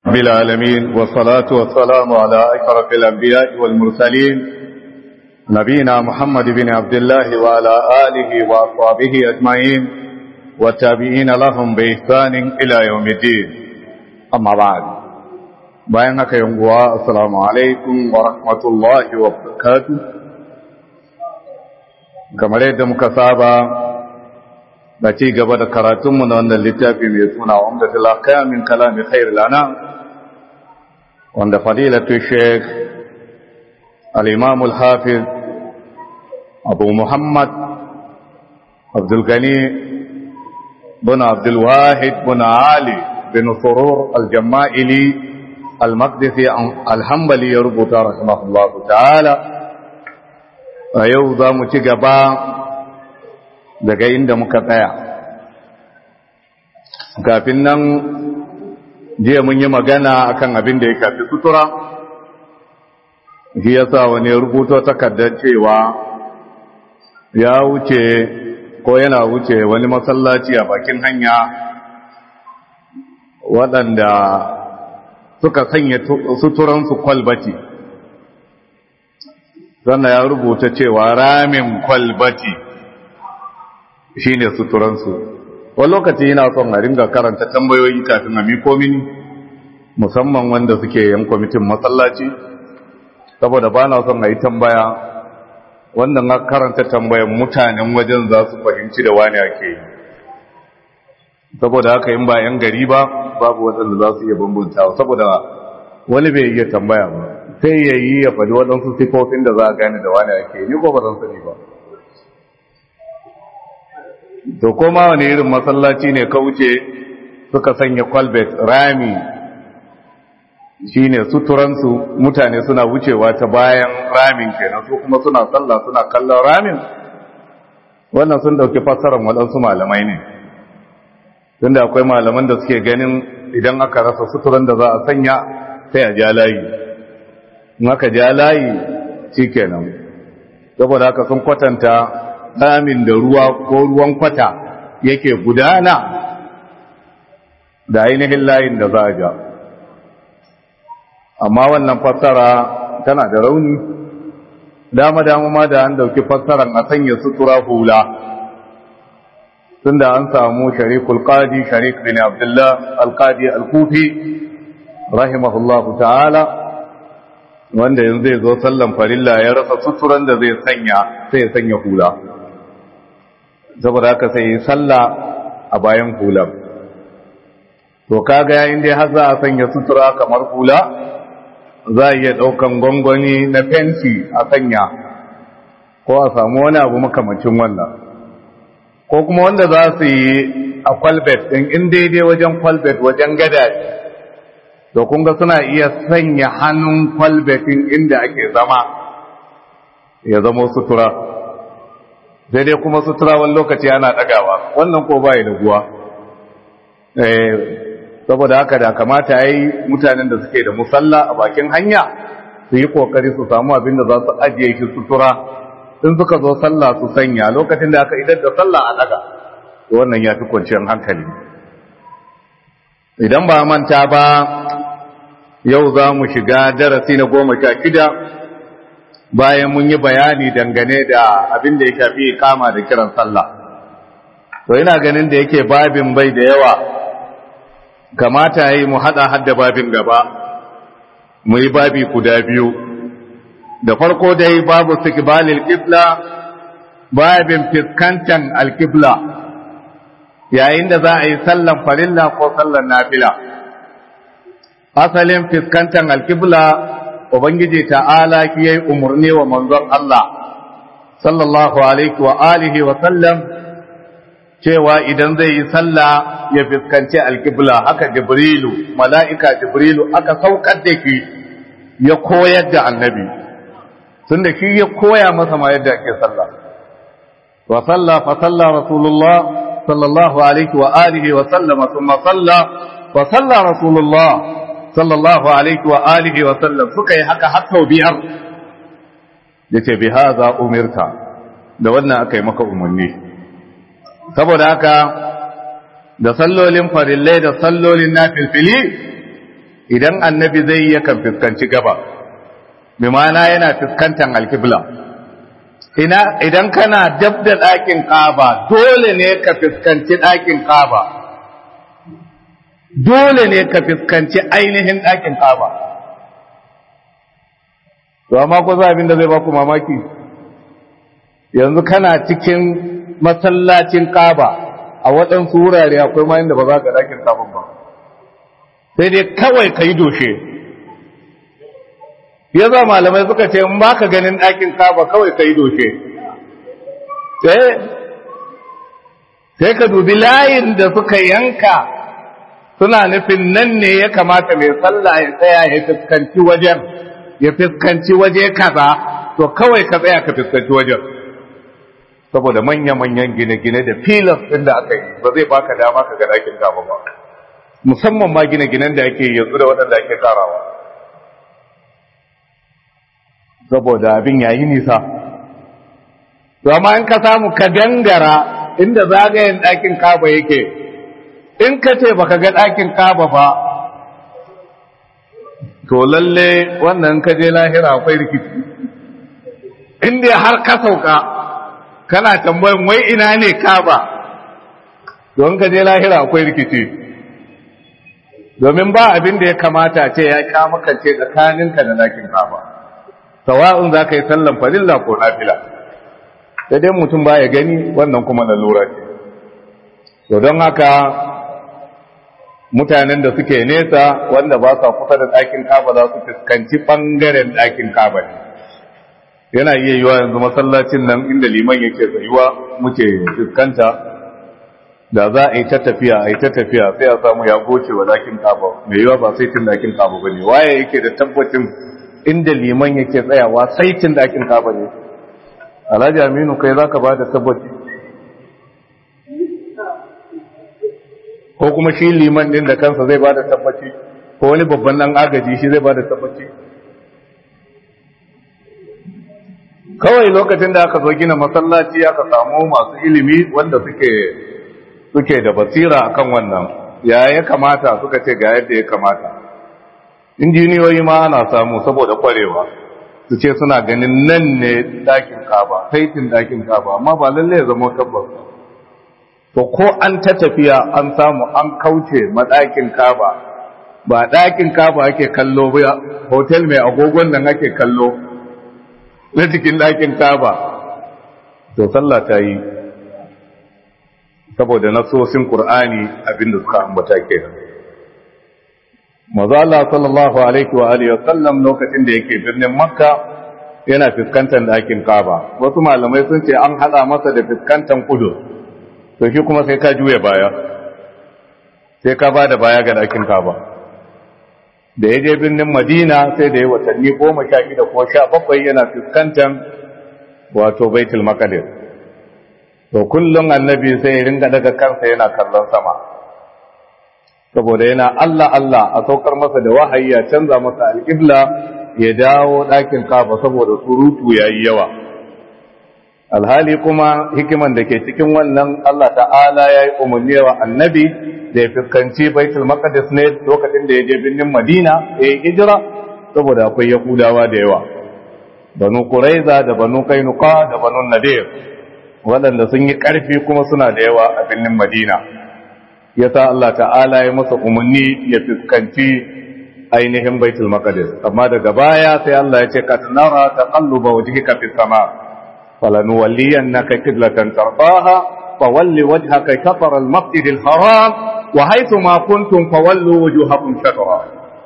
رب العالمين والصلاة والسلام على أشرف الأنبياء والمرسلين نبينا محمد بن عبد الله وعلى آله وأصحابه أجمعين والتابعين لهم بإحسان إلى يوم الدين أما بعد bayan haka yanguwa assalamu alaikum wa rahmatullahi wa barakatuh kamar yadda muka saba da ci gaba da karatunmu na wannan littafi mai suna wanda tilaka min kalami khair lana wanda fadilatu sheikh al-imam al-hafiz abu muhammad abdul gani bin abdul wahid bin ali bin surur al-jama'ili al-maqdisi al-hanbali ya rubuta rahimahullahu ta'ala a yau za mu ci gaba daga inda muka tsaya kafin nan jiya mun yi magana akan abin da ya kafi sutura shi yasa wani rubuto takardar cewa ya wuce ko yana wuce wani masallaci a bakin hanya waɗanda suka sanya suturansu kwalbati sannan ya rubuta cewa ramin kwalbati shi ne suturansu wani lokaci yana son a ringa karanta tambayoyi kafin a miko mini musamman wanda suke yan kwamitin masallaci saboda ba na son a yi tambaya wanda na karanta tambayan mutanen wajen za su fahimci da wani ake yi saboda haka yin ba yan gari ba babu waɗanda za su iya bambanta saboda wani bai iya tambaya ba sai ya yi ya faɗi waɗansu sifofin da za a gane da wani ake yi ni ko ba zan sani ba to koma wani irin masallaci ne ka wuce suka sanya kwalbet rami shine suturansu mutane suna wucewa ta bayan ramin kenan su kuma suna sallah suna kallon ramin wannan sun dauki fassarar waɗansu malamai ne tunda akwai malaman da suke ganin idan aka rasa suturan da za a sanya sai a ja layi in aka ja layi shikenan saboda haka sun kwatanta ramin da ruwa ko ruwan kwata yake gudana da ainihin layin da za a ja amma wannan fassara tana da rauni dama-dama ma da an dauki fassaran a sanya sutura hula tunda an samu sharikul qadi sharik bin abdullah al-qadi al-kufi rahimahullahu ta'ala wanda yanzu zai zo sallan farilla ya rasa suturan da zai sanya sai ya sanya hula saboda haka sai yi sallah a bayan hular to kaga yayin dai har za a sanya sutura kamar hula za a iya ɗaukan gwangwani na fenti a sanya ko a samu wani abu makamacin wannan ko kuma wanda za su yi a kwalbet ɗin in daidai wajen kwalbet wajen gada to kunga suna iya sanya hannun kwalbetin inda ake zama ya zama sutura sai dai kuma sutura wani lokaci ana ɗagawa wannan ko bai da guwa saboda haka da kamata ya yi mutanen da suke da musalla a bakin hanya su yi kokari su samu abin da za su ajiye shi sutura in suka zo sallah su sanya lokacin da aka idar da sallah a ɗaga wannan ya fi kwanciyar hankali idan ba manta ba yau za mu shiga darasi na goma sha shida bayan mun yi bayani dangane da abin da ya shafi kama da kiran sallah to ina ganin da yake babin bai da yawa kamata yi mu hada hadda babin gaba mu yi babi guda biyu da farko dai babu istiqbalil qibla babin fiskantan alqibla yayin da za a yi sallan farilla ko sallan nafila asalin fiskantan alqibla Ubangiji ta'ala ki yayi umarni wa manzon Allah sallallahu alaihi wa alihi wa sallam cewa idan zai yi sallah ya fuskanci alkibla haka Jibrilu mala'ika Jibrilu aka saukar da shi ya koyar da annabi tunda shi ya koya masa ma yadda ake sallah wa salla fa salla rasulullah sallallahu alaihi wa alihi wa sallama thumma salla fa salla rasulullah sallallahu alaihi wa alihi wa sallam suka yi haka har sau biyar yace bi hadha umirta da wannan aka yi maka umarni saboda haka da sallolin farillai da sallolin nafilfili idan annabi zai yi yakan fuskanci gaba bi ma'ana yana fuskantar alkibla idan kana dab da ɗakin kaba dole ne ka fuskanci ɗakin kaba dole ne ka fuskanci ainihin ɗakin kaba to amma ko za abin da zai baku mamaki yanzu kana cikin masallacin kaba a waɗansu wurare akwai ma inda ba za ka ɗakin kaban ba sai dai kawai ka yi doshe ya za malamai suka ce in ba ka ganin ɗakin kaba kawai ka yi doshe sai ka dubi layin da suka yanka suna nufin nan ne ya kamata mai sallah ya tsaya ya fuskanci wajen ya fuskanci waje kaza to kawai ka tsaya ka fuskanci wajen saboda manya-manyan gine-gine da filas ɗin da aka yi ba zai baka dama ka ga ɗakin kaba ba musamman ma gine-ginen da ake yanzu da waɗanda ake karawa saboda abin yayi nisa to amma in ka samu ka gangara inda zagayen ɗakin kaba yake in ka ce baka ga ɗakin kaba ba to lalle wannan ka je lahira akwai rikici inda har ka sauka kana tambayin wai ina ne kaba don ka je lahira akwai rikici domin ba abin da ya kamata ce ya kamakance tsakaninka da ɗakin kaba sawa'un za ka yi sallan farilla ko nafila sai dai mutum ba ya gani wannan kuma lalura ce to don haka mutanen da suke nesa wanda ba sa kusa da ɗakin kaba za su fuskanci ɓangaren ɗakin kaba ne yana iya yiwa yanzu masallacin nan inda liman yake tsayuwa muke fuskanta da za a yi ta tafiya a yi ta tafiya sai a samu ya goce wa ɗakin kaba mai yiwa ba sai tun ɗakin kaba ba ne waye yake da tabbacin inda liman yake tsayawa saitin ɗakin kaba ne alhaji aminu kai za ka ba da tabbaci ko kuma shi liman ɗin da kansa zai ba da tabbaci ko wani babban ɗan agaji shi zai ba da tabbaci kawai lokacin da aka zo gina masallaci aka samu masu ilimi wanda suke suke da basira akan wannan ya ya kamata suka ce ga yadda ya kamata injiniyoyi ma ana samu saboda kwarewa su ce suna ganin nan ne dakin kaba saitin dakin kaba amma ba lalle ya zama tabbas to ko an ta tafiya an samu an kauce madakin kaba ba dakin kaba ake kallo ba hotel mai agogon nan ake kallo na cikin dakin kaba to sallah ta yi saboda nasosin qur'ani abinda suka ambata kenan maza Allah sallallahu alaihi wa alihi wasallam lokacin da yake birnin Makka yana fuskantar ɗakin Kaaba wasu malamai sun ce an hada masa da fuskantar kudu to shi kuma sai ka juya baya sai ka bada baya ga ɗakin Kaaba da ya je birnin Madina sai da ya watanni goma sha shida ko sha bakwai yana fuskantar wato Baitul Maqdis to kullum annabi sai ya ringa daga kansa yana kallon sama saboda yana Allah Allah a saukar masa da wahayi ya canza masa alƙibla ya dawo ɗakin kafa saboda surutu ya yi yawa alhali kuma hikiman da ke cikin wannan Allah ta'ala ya yi umarni wa annabi da ya fuskanci baitul maqdis ne lokacin da ya je birnin madina ya yi hijira saboda akwai yahudawa da yawa banu quraiza da banu kainuka da banu nadir waɗanda sun yi ƙarfi kuma suna da yawa a birnin madina ya sa Allah ta'ala ya masa umarni ya fuskanci ainihin baitul maqdis amma daga baya sai Allah ya ce ka nara taqalluba wajhika fis sama falanuwalliyannaka qiblatan tardaha fawalli wajhaka shatr al masjid al haram wa haythu ma kuntum fawallu wujuhakum shatra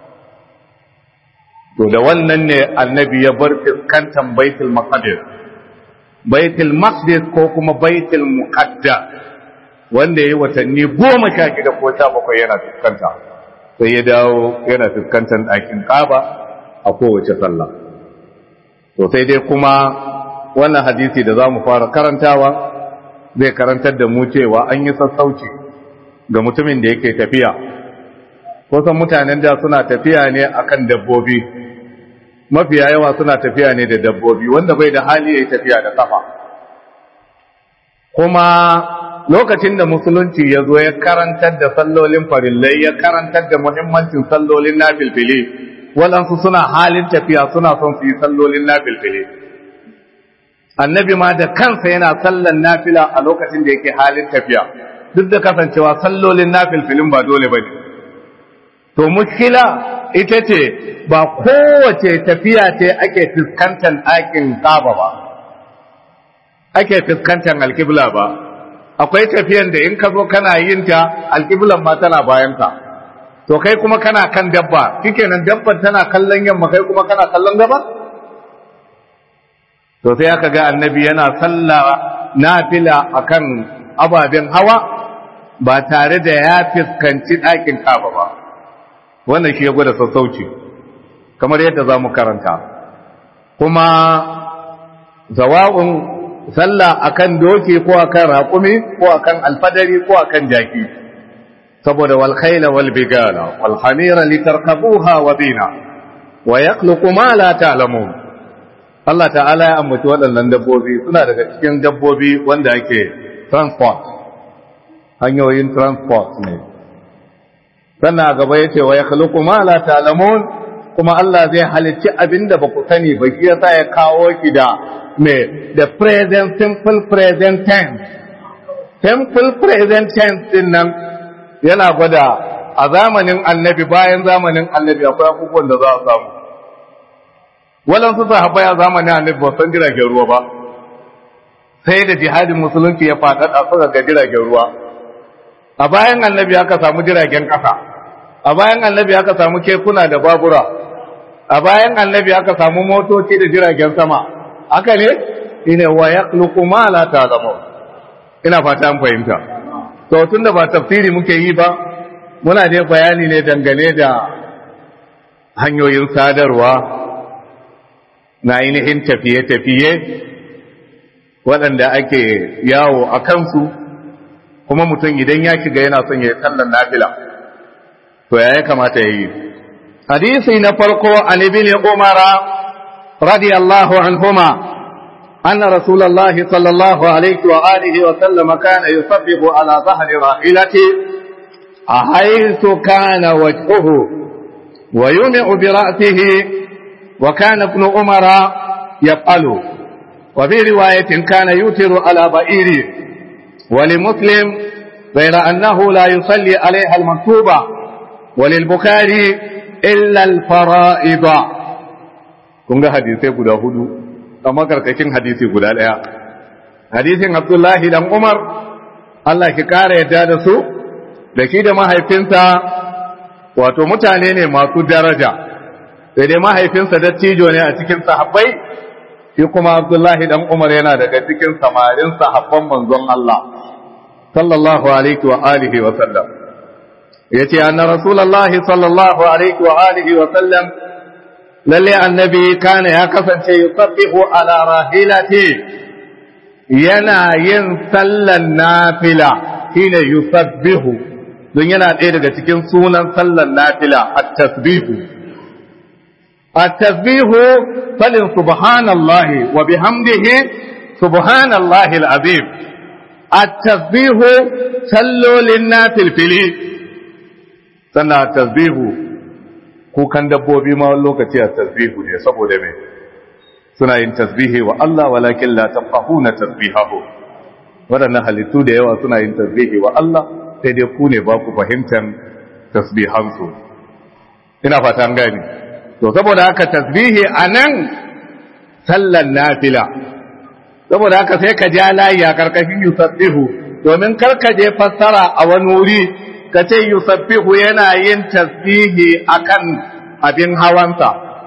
to da wannan ne annabi ya bar fuskantan baitul maqdis baitul maqdis ko kuma baitul muqaddas wanda ya yi watanni goma sha shida ko sha bakwai yana fuskanta sai ya dawo yana fuskantar ɗakin ƙaba a kowace sallah to sai dai kuma wannan hadisi da za mu fara karantawa zai karantar da mu cewa an yi sassauci ga mutumin da yake tafiya kusan mutanen da suna tafiya ne akan dabbobi mafiya yawa suna tafiya ne da dabbobi wanda bai da hali ya yi tafiya da kafa kuma lokacin da musulunci ya zo ya karantar da sallolin farillai ya karantar da muhimmancin sallolin nafilfili waɗansu suna halin tafiya suna son su yi sallolin nafilfili annabi ma da kansa yana sallan nafila a lokacin da yake halin tafiya duk da kasancewa sallolin nafilfilin ba dole ba ne to mushkila ita ce ba kowace tafiya ce ake fuskantar ɗakin kaba ba ake fuskantar alkibla ba akwai tafiyan da in ka zo kana yin ta alkiblan ma tana bayan ka to kai kuma kana kan dabba shikenan dabban tana kallon yamma kai kuma kana kallon gaba to sai aka ga annabi yana sallah nafila akan ababen hawa ba tare da ya fuskanci ɗakin kaba ba wannan shi ya gwada sassauci kamar yadda za mu karanta kuma zawa'un sallah akan doki ko akan raƙumi ko akan alfadari ko akan jaki saboda wal khayla wal bigala wal hamira litarkabuha wa bina wa yakhluqu ma la ta'lamun Allah ta'ala ya ambaci waɗannan dabbobi suna daga cikin dabbobi wanda ake transport hanyoyin transport ne sannan a gaba yace wa yakhluqu ma la ta'lamun kuma Allah zai halicci abinda ba ku sani ba shi yasa ya kawo ki da me the present simple present tense simple present tense din nan yana gwada a zamanin annabi bayan zamanin annabi akwai abubuwan da za a samu waɗansu sahabbai a zamanin annabi ba san jiragen ruwa ba sai da jihadin musulunci ya faɗaɗa suka ga jiragen ruwa a bayan annabi aka samu jiragen ƙasa a bayan annabi aka samu kekuna da babura a bayan annabi aka samu motoci da jiragen sama haka ne ina wa yakhluqu ma la ta'lamu ina fata an fahimta to tunda ba tafsiri muke yi ba muna dai bayani ne dangane da hanyoyin sadarwa na ainihin tafiye-tafiye waɗanda ake yawo a kansu kuma mutum idan ya shiga yana son ya yi sallan nafila to ya kamata ya yi hadisi na farko an ibn umara radiyallahu anhuma أن رسول الله صلى الله عليه وآله وسلم كان يصبح على ظهر راحلته حيث كان وجهه ويمع برأسه وكان ابن عمر يفعل وفي رواية كان يوتر على بئيره ولمسلم غير أنه لا يصلي عليها المكتوبة وللبخاري إلا الفرائض كنت حديثي قد هدو amma karkashin hadisi guda ɗaya hadisin abdullahi dan umar Allah ki kara yadda da su da shi da mahaifinsa wato mutane ne masu daraja sai dai mahaifinsa dattijo ne a cikin sahabbai shi kuma abdullahi dan umar yana daga cikin samarin sahabban manzon Allah sallallahu alaihi wa alihi wa sallam yace anna rasulullahi sallallahu alaihi wa alihi wa sallam lalle annabi kana ya kasance yusabbihu ala rahilati yana yin sallan nafila shine yusabbihu don yana ɗaya daga cikin sunan sallan nafila at-tasbihu at-tasbihu falin subhanallahi wa bihamdihi subhanallahi al-azim at-tasbihu sallolin nafilfili sannan at-tasbihu kukan dabbobi ma wani lokaci a tasbihu ne saboda me suna yin tasbihi wa Allah walakin la tafahuna tasbihahu waɗannan halittu da yawa suna yin tasbihi wa Allah sai dai ku ne ba ku fahimtar tasbihansu ina fata an gani to saboda haka tasbihi anan sallan nafila saboda haka sai ka ja layi a karkashin yusabbihu domin karka je fassara a wani wuri ka ce yusabbihu yana yin tasbihi akan abin hawansa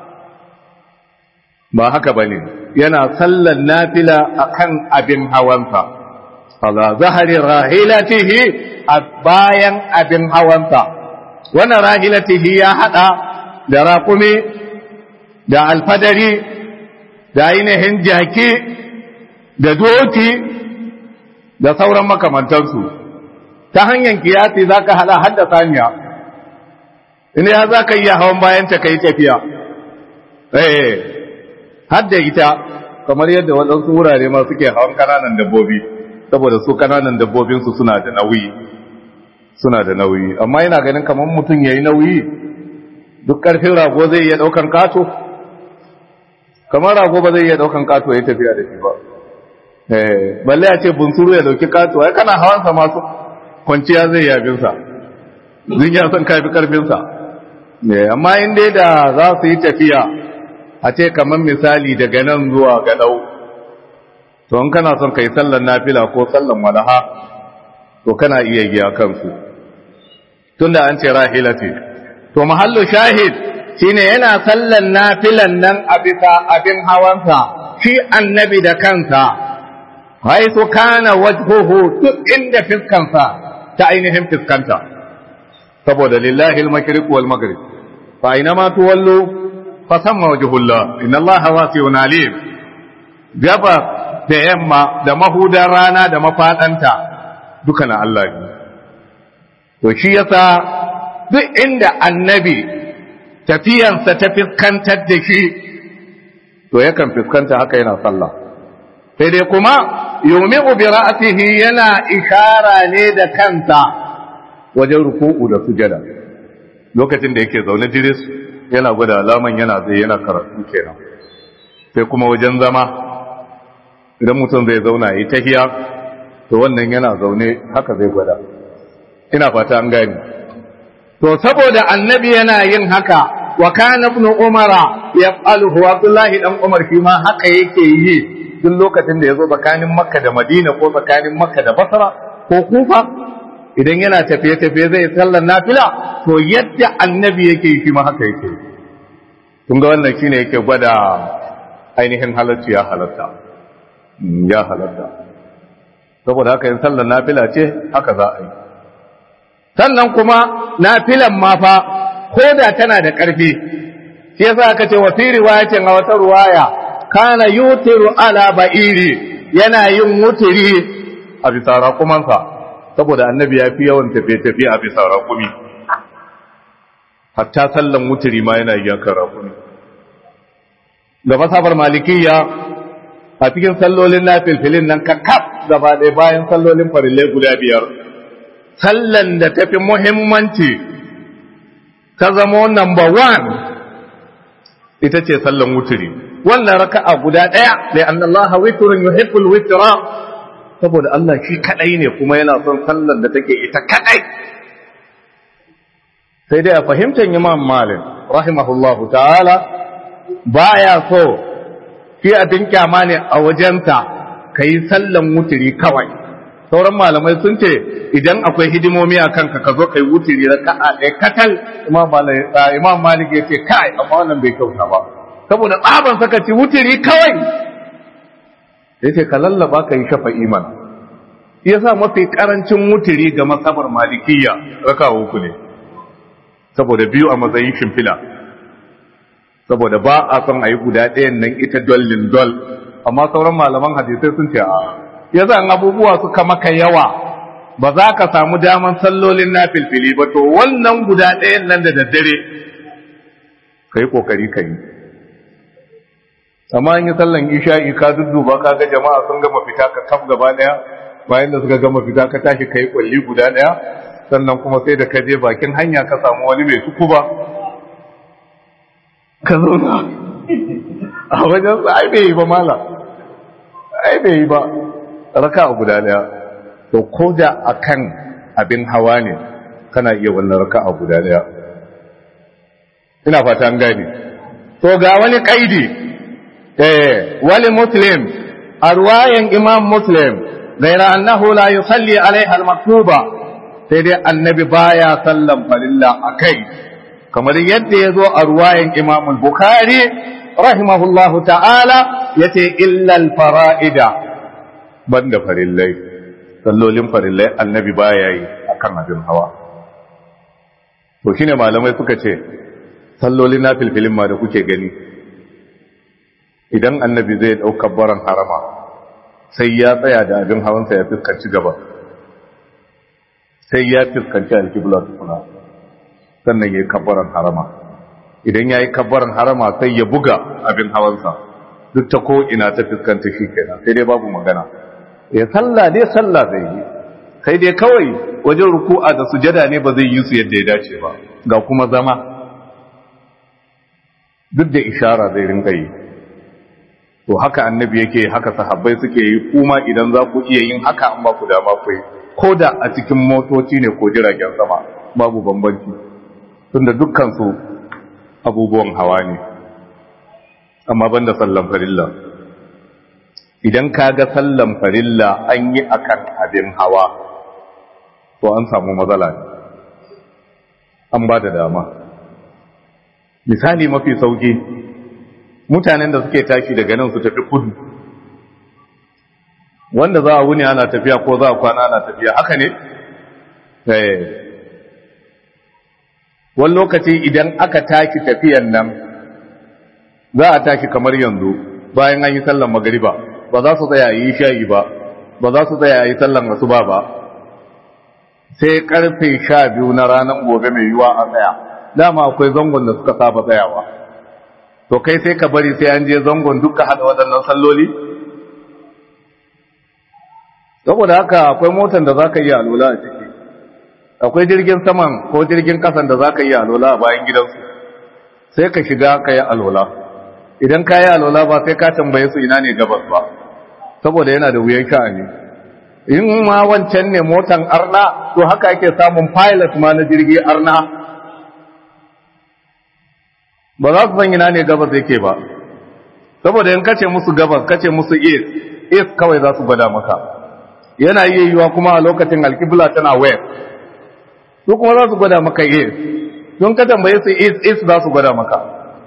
ba haka bane yana sallan nafila akan abin hawansa ala zahari rahilatihi a bayan abin hawansa wannan rahilatihi ya hada da raƙumi da alfadari da ainihin jaki da doki da sauran makamantansu ta hanyar kiyasi za ka hada hadda saniya ina ya za ka iya hawan bayanta ka yi tafiya eh hadda ita kamar yadda waɗansu wurare ma suke hawan ƙananan dabbobi saboda su kananan dabbobinsu suna da nauyi suna da nauyi amma yana ganin kamar mutum ya yi nauyi duk ƙarfin rago zai iya ɗaukan kato kamar rago ba zai iya ɗaukan kato ya tafiya da shi ba balle a ce bunsuru ya ɗauki kato ai kana hawansa masu kwanciya zai yabinsa zin ya san kafi ƙarfinsa amma in dai da za su yi tafiya a ce kamar misali daga nan zuwa gaɗau to in kana son ka yi sallan nafila ko sallan walaha to kana iya giya kansu tunda an ce rahila ce to mahallu shahid shine yana sallan nafilan nan a bisa abin hawansa shi annabi da kansa haitu kana wajhuhu duk inda fiskansa ta ainihin fiskanta saboda lillahi al-mashriq wal maghrib fa aina ma tuwallu fa samma wajhullah inna allaha wasi'un alim gaba da yamma da mahudan rana da mafadanta duka na Allah ne to shi yasa duk inda annabi tafiyansa ta fiskantar da shi to yakan fiskanta haka yana sallah sai dai kuma yumi'u bi ra'sihi yana ishara ne da kansa wajen ruku'u da sujada lokacin da yake zaune diris yana gwada alaman yana zai yana karatu kenan sai kuma wajen zama idan mutum zai zauna yi tahiya to wannan yana zaune haka zai gwada ina fata an gani to saboda annabi yana yin haka wa kana ibn umara yaf'aluhu abdullahi dan umar shi ma haka yake yi duk lokacin da yazo tsakanin makka da madina ko tsakanin makka da basra ko kufa idan yana tafiye tafiye zai sallar nafila to yadda annabi yake yi shi ma haka yake kun ga wannan shine yake gwada ainihin halarci ya halarta ya halarta saboda haka yin sallar nafila ce haka za a yi sannan kuma nafilan ma fa ko da tana da ƙarfi shi yasa aka ce wa fi riwayatin a wata ruwaya kana yutiru ala ba'iri yana yin wutiri a bisa raƙumansa saboda annabi ya fi yawan tafiye-tafiye a bisa raƙumi hatta sallan wutiri ma yana yankan raƙumi ga masabar malikiyya a cikin sallolin na filfilin nan ka kaf gaba ɗaya bayan sallolin farillai guda biyar sallan da ta fi muhimmanci ta zama number one ita ce sallan wuturi wannan raka'a guda ɗaya da an Allah witrun yuhibbul witra saboda Allah shi kadai ne kuma yana son sallan da take ita kadai sai dai a fahimtar Imam Malik rahimahullahu ta'ala baya so shi abin kyama ne a wajenta kai sallan wuturi kawai sauran malamai sun ce idan akwai hidimomi a kanka ka zo kai wuturi da ka'a ɗaya katal imam malik ya ce kai amma wannan bai kyauta ba saboda tsaban saka ci wuturi kawai ya ce ka lallaba ka yi shafa iman ya sa mafi karancin wuturi ga masabar malikiyya raka uku ne saboda biyu a matsayin shimfila saboda ba a son a yi guda ɗayan nan ita dollin dol amma sauran malaman hadisai sun ce a ya zan abubuwa suka maka yawa ba za ka samu daman sallolin na filfili ba to wannan guda ɗayan nan da daddare ka yi ƙoƙari ka yi amma an yi sallan isha'i ka dudduba ka ga jama'a sun gama fita ka kaf gaba ɗaya bayan da suka gama fita ka tashi ka yi ƙwalli guda ɗaya sannan kuma sai da ka je bakin hanya ka samu wani mai suku ba ka zauna a wajen ai bai yi ba mala ai bai yi ba raka a guda daya to ko da akan abin hawa ne kana iya wannan raka a guda daya ina fata an gane to ga wani kaidi eh wali muslim a ruwayan imam muslim gaira annahu la yusalli alaiha al-maktuba sai dai annabi baya sallan farilla akai kamar yadda ya zo a ruwayan imam al-bukhari rahimahullahu ta'ala yace illa al-fara'ida banda farillai sallolin farillai annabi baya yi akan abin hawa to shine malamai suka ce sallolin na filfilin ma da kuke gani idan annabi zai ɗaukar baran harama sai ya tsaya da abin hawansa ya fuskanci gaba sai ya fuskanci alkibla tukuna sannan ya yi kabbaran harama idan ya yi kabbaran harama sai ya buga abin hawansa duk ta ko ina ta fuskanta shi kenan sai dai babu magana ya sallah dai sallah zai yi sai dai kawai wajen ruku'a da sujada ne ba zai yi su yadda ya dace ba ga kuma zama duk da ishara zai rinka yi to haka annabi yake haka sahabbai suke yi kuma idan za ku iya yin haka an ba ku dama ku yi ko da a cikin motoci ne ko jiragen sama babu bambanci tunda dukkan su abubuwan hawa ne amma banda sallan farilla idan ka ga sallan farilla an yi akan abin hawa to an samu matsala ne an ba da dama misali mafi sauki mutanen da suke tashi daga nan su tafi kudu wanda za a wuni ana tafiya ko za a kwana ana tafiya haka ne wani lokaci idan aka tashi tafiyan nan za a tashi kamar yanzu bayan an yi sallan magariba ba za su tsaya yi shayi ba ba za su tsaya yi sallan asuba ba sai karfe sha biyu na ranar gobe mai yiwa a tsaya dama akwai zangon da suka saba tsayawa to kai sai ka bari sai an je zangon duka hada waɗannan salloli saboda haka akwai motar da za ka yi alola a ciki akwai jirgin saman ko jirgin kasan da za ka yi alola a bayan gidansu sai ka shiga ka yi alola idan ka yi alola ba sai ka tambaye su ina ne gabas ba saboda yana da wuyan sha'ani in ma wancan ne motan arna to haka ake samun pilot ma na jirgi arna ba za su san ina ne gabas yake ba saboda in kace musu gabas kace musu east east kawai za su gwada maka yana iya yiwa kuma a lokacin alkibla tana west su kuma za su gwada maka east sun ka tambaye su east east za su gwada maka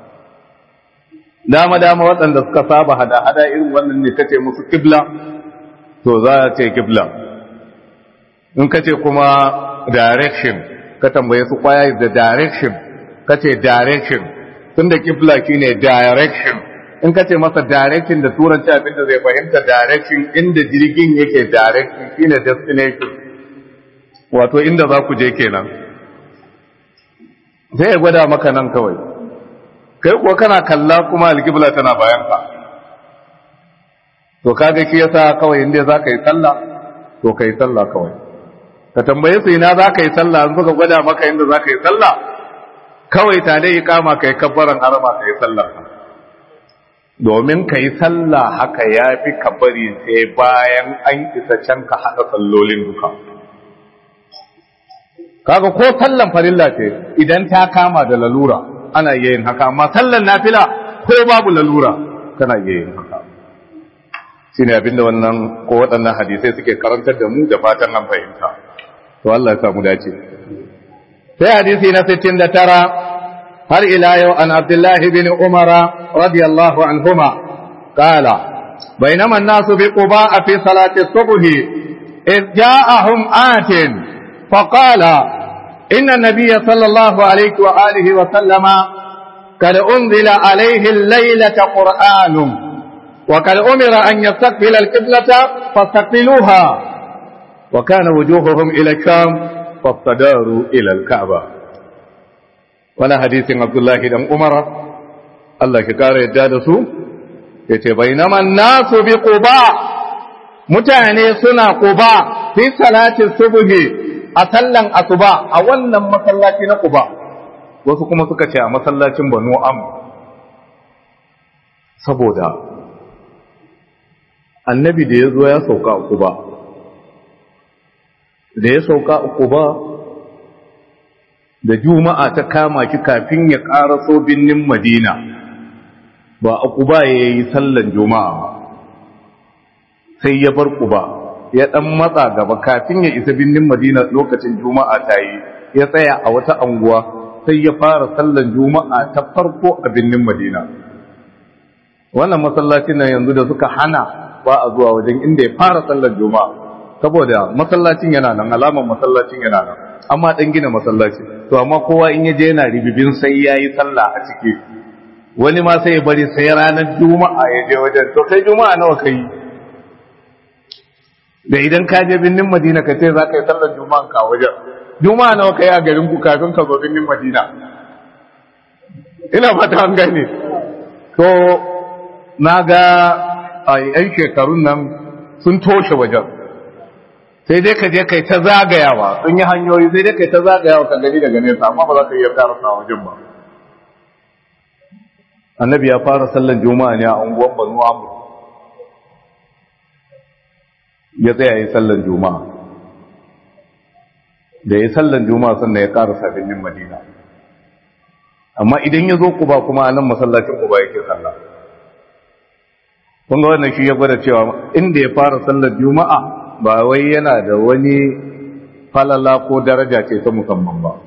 dama dama waɗanda suka saba hada hada irin wannan ne kace musu kibla to za a ce kibla in kace kuma direction ka tambaye su kwaya da direction kace direction tunda kibla shine direction in kace masa direction da turanci abin da zai fahimta direction inda jirgin yake direction shine destination wato inda za ku je kenan sai ya gwada maka nan kawai kai kuwa kana kalla kuma alkibla tana bayan ka to kaga shi yasa kawai inda za ka yi sallah to ka yi sallah kawai ka tambaye su ina za ka yi sallah an suka gwada maka inda za ka yi sallah kawai ta dai kama ka yi kabbaran harama ka yi sallah domin ka yi sallah haka ya fi kabari sai bayan an isa can ka haɗa sallolin duka kaga ko sallan farilla ce idan ta kama da lalura ana iya yin haka amma sallan nafila ko babu lalura kana iya yin haka shine abinda wannan ko waɗannan hadisai suke karantar da mu da fatan an fahimta to Allah ya samu dace sai hadisi na 69 har ila yau an Abdullah bin Umar radiyallahu anhuma qala بينما الناس بقباء في صلاة الصبح إذ جاءهم آت فقال إن النبي صلى الله عليه وآله وسلم قد أنزل عليه الليلة قرآن وقد أمر أن يستقبل القبلة فاستقبلوها وكان وجوههم إلى الشام فاستداروا إلى الكعبة ولا حديث عبد الله بن عمر الله كقال يدادسو يتبينما الناس بقباء متعني سنة قباء في صلاة الصبح a sallan asuba a wannan masallaci na Quba wasu kuma suka ce a masallacin Banu Am saboda annabi da ya zo ya sauka a Quba da ya sauka a Quba da juma'a ta kama ki kafin ya ƙaraso binnin Madina ba a Quba ya yi sallan juma'a ba sai ya bar Quba ya ɗan matsa gaba kafin ya isa birnin madina lokacin juma'a ta yi ya tsaya a wata anguwa sai ya fara sallan juma'a ta farko a birnin madina wannan masallacin nan yanzu da suka hana ba a zuwa wajen inda ya fara sallan juma'a saboda masallacin yana nan alamar masallacin yana nan amma ɗan gina masallaci to amma kowa in ya je yana ribibin sai ya yi sallah a ciki wani ma sai ya bari sai ranar juma'a ya je wajen to kai juma'a nawa ka yi da idan ka je binnin madina ka ce za ka yi sallar juma'a ka wajen juma'a nawa ka yi a garin ku kafin ka zo binnin madina ina fata an gane to na ga a yan shekarun nan sun toshe wajen sai dai ka je kai ta zagayawa sun yi hanyoyi sai dai kai ta zagayawa ka gani daga nesa amma ba za ka iya karasa wajen ba annabi ya fara sallan juma'a ne a unguwar banu amur ya tsaya yi sallan juma'a da ya sallan juma'a sannan ya karasa birnin madina amma idan ya zo kuba kuma a nan masallacin kuba yake sallah kun ga wannan shi ya gwada cewa inda ya fara sallar juma'a ba wai yana da wani falala ko daraja ce ta musamman ba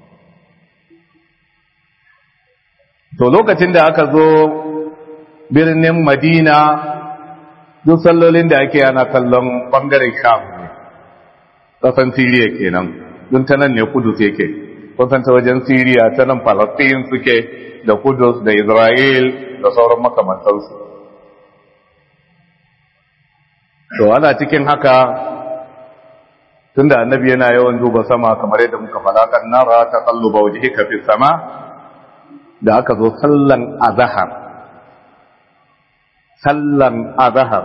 to lokacin da aka zo birnin madina duk sallolin da ake yana kallon bangaren sham ne ƙasan siriya kenan don ta nan ne kudus yake kusan ta wajen siriya ta nan falastin suke da kudus da isra'il da sauran makamantansu to ana cikin haka tunda annabi yana yawan duba sama kamar yadda muka faɗa kan nara ta qalluba wajhika fi sama da aka zo sallan azhar sallan azhar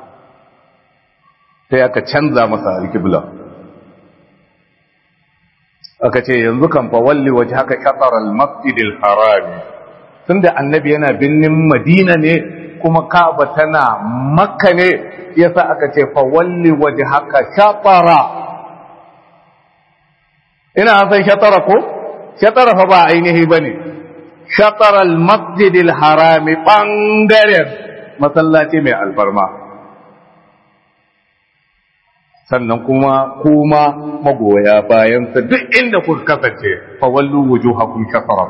sai aka canza masa alqibla aka ce yanzu kan fa walli wajhaka shatr al-masjid al-haram tunda annabi yana binnin madina ne kuma Ka'aba tana Makka ne yasa aka ce fa walli wajhaka shatara ina san shatara ko shatara fa ba ainihi bane shatara al-masjid al-haram bangaren masallaci mai alfarma sannan kuma kuma magoya bayan sa duk inda kuka kasance fa wallu wujuhakum shatara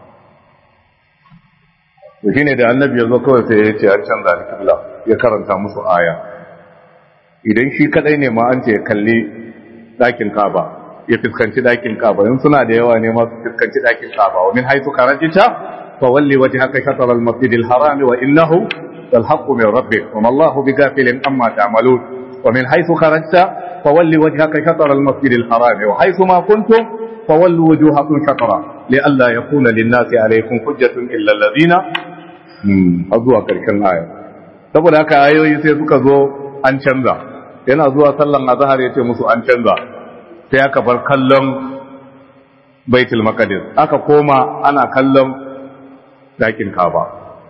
to shine da annabi ya zo kawai sai ya ce an canza alƙibla ya karanta musu aya idan shi kadai ne ma an ce ya kalli ɗakin kaba ya fuskanci ɗakin kaba in suna da yawa ne ma su fuskanci ɗakin kaba wa min haythu kharajta fa walli wajhaka shatr al-masjid al-haram wa innahu lal haqqu min rabbik wa ma Allahu bighafilin amma ta'malun wa min haythu kharajta fa walli wajhaka shatr al-masjid al-haram wa haythu ma kuntum fa wallu wujuhakum shatra لئلا يكون للناس عليكم حجة إلا الذين har zuwa ƙarshen aya saboda haka ayoyi sai suka zo an canza yana zuwa sallan azhar ya ce musu an canza sai aka bar kallon baitul maqdis aka koma ana kallon dakin kaba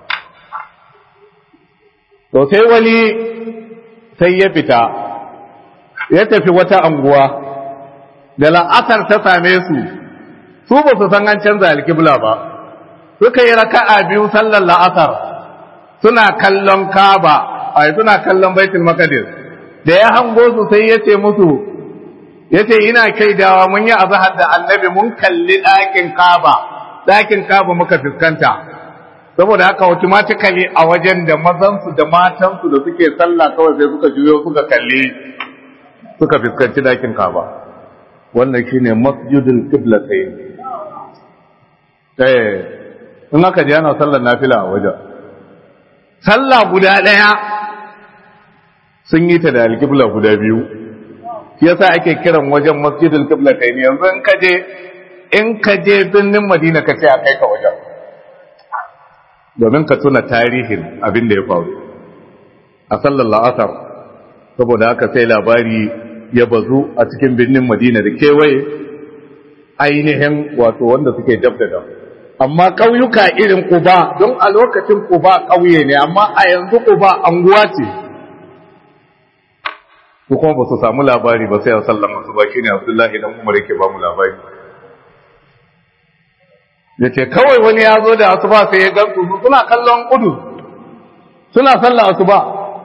to sai wani sai ya fita ya tafi wata anguwa da la'asar ta same su su ba su san an canza alkibla ba suka yi raka'a biyu sallar la'asar suna kallon kaba ai suna kallon baitul maqdis da ya hango su sai ya ce musu ya ce ina kaidawa mun yi azahar da annabi mun kalli ɗakin kaba ɗakin kaba muka fuskanta saboda haka automatically a wajen da mazansu da matansu da suke sallah kawai sai suka juyo suka kalli suka fuskanci ɗakin kaba wannan shine masjidul qiblatayn eh in aka je ana sallar nafila a wajen sallah guda ɗaya sun yi ta da alƙibla guda biyu yasa ake kiran wajen masjidul qibla kai ne yanzu in ka je in ka je birnin madina ka ce a kai ka wajen domin ka tuna tarihin abin da ya faru a sallar la'asar saboda haka sai labari ya bazu a cikin birnin madina da kewaye ainihin wato wanda suke dab da dab amma ƙauyuka irin Quba don a lokacin Quba ƙauye ne amma a yanzu Quba anguwa ce su kuma ba su samu labari ba sai a sallan masu ba shi ne Abdullahi dan Umar yake ba mu labari ya ce kawai wani ya zo da asuba sai ya gansu suna kallon kudu suna sallan asuba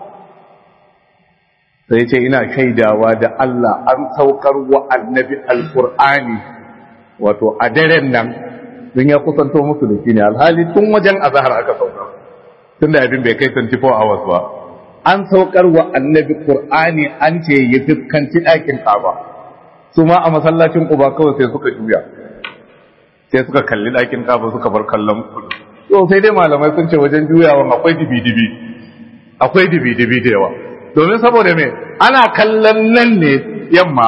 sai ya ce ina shaidawa da Allah an saukar wa annabi alkur'ani wato a daren nan don ya kusanto musu da shi ne alhali tun wajen azahar aka saukar tun da abin bai kai 24 hours ba an saukar wa annabi qur'ani an ce ya fuskanci ɗakin kaba su ma a masallacin kuba kawai sai suka juya sai suka kalli ɗakin kaba suka bar kallon kudu to sai dai malamai sun ce wajen juyawan akwai dibi-dibi akwai dibi-dibi da yawa domin saboda me ana kallon nan ne yamma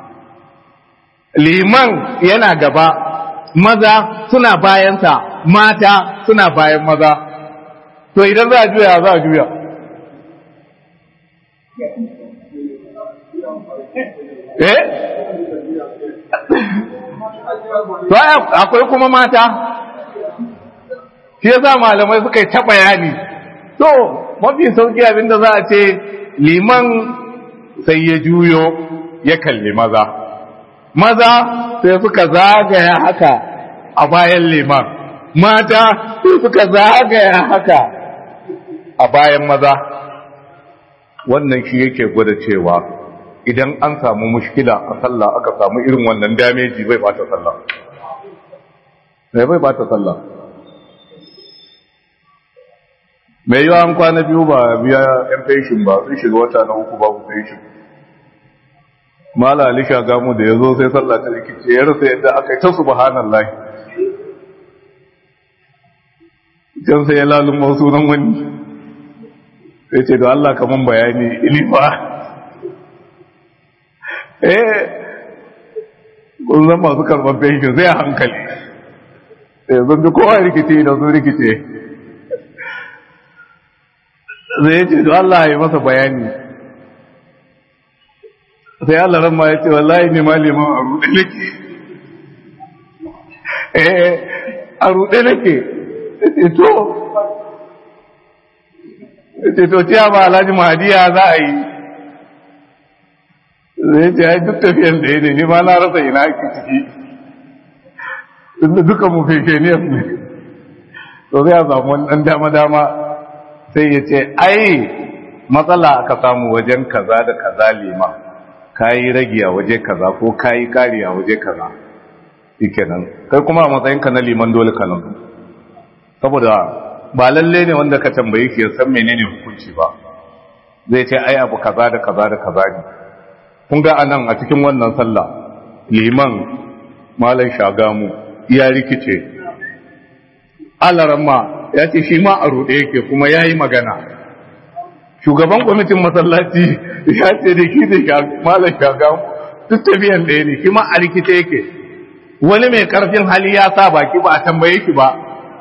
liman yana gaba maza suna bayansa mata suna bayan maza to idan za a juya za a juya eh to akwai kuma mata shi yasa malamai suka yi ta bayani to mafi sauki abinda za a ce liman sai ya juyo ya kalli maza maza sai suka zagaya haka a bayan liman mata sai suka zagaya haka a bayan maza wannan shi yake gwada cewa idan an samu mushkila a sallah aka samu irin wannan dameji bai bata sallah sai bai bata sallah mai yiwa an kwana biyu ba biya yan feshin ba sun shiga wata na uku babu feshin mala alisha gamu da ya zo sai sallah ta rikice ya rasa yadda aka yi ta subhanallah can sai ya laluma sunan wani sai ce da Allah kaman bayani ilifa eh kun zan masu karɓar fenshin sai a hankali sai zan ji kowa rikice da sun rikice zai ce da Allah ya masa bayani sai Allah ran ma ya ce wallahi ne ma liman a ruɗe nake eh a ruɗe nake ce to ce to ciya ba alhaji mahadiya za a yi zai ce ya duk tafiyan da ya ne ni ma na rasa ina ake ciki inda duka mu feke ne ne to zai samu wani ɗan dama-dama sai ya ce ai matsala aka samu wajen kaza da kaza lima kayi ragi a waje kaza ko kayi kari a waje kaza shikenan kai kuma a matsayinka na liman dole ka nan saboda ba lalle ne wanda ka tambaye shi ya san menene hukunci ba zai ce ai abu kaza da kaza da kaza ne kun ga anan a cikin wannan sallah liman malam shagamu ya rikice alaramma ya ce shi ma a ruɗe yake kuma ya yi magana shugaban kwamitin masallaci ya ce da shi da malam shagamu duk tafiyan ɗaya ne shi ma a rikice yake wani mai karfin hali ya sa baki ba a tambaye shi ba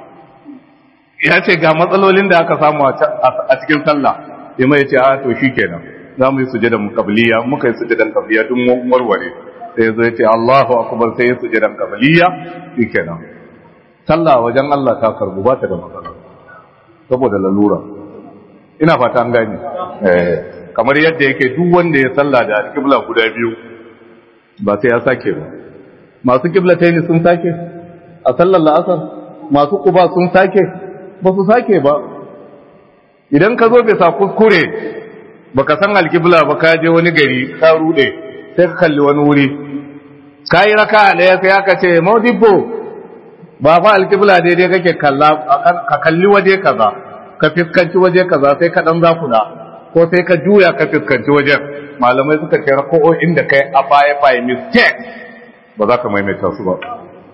ya ce ga matsalolin da aka samu a cikin sallah ya mai ce a to shi kenan za mu yi sujadan kabliya muka yi sujadan kabliya duk warware sai zai ce Allahu akbar sai ya sujadan kabliya shi kenan sallah wajen Allah ta karbu ba ta da matsala saboda lalura ina fata an gani eh kamar yadda yake duk wanda ya sallah da alƙibla guda biyu ba sai ya sake ba masu kiblataini sun sake a sallar la'asar masu kuba sun sake ba su sake ba idan ka zo bisa kuskure baka san alkibla ba ka je wani gari ka rude sai ka kalli wani wuri ka yi raka ɗaya sai aka ce maudibbo ba fa alkibla daidai kake kalla ka kalli waje kaza ka fiskanci waje kaza sai ka dan zakuna ko sai ka juya ka fiskanci wajen malamai suka ce rako'o'in da kai a baya by mistake ba za ka maimaita su ba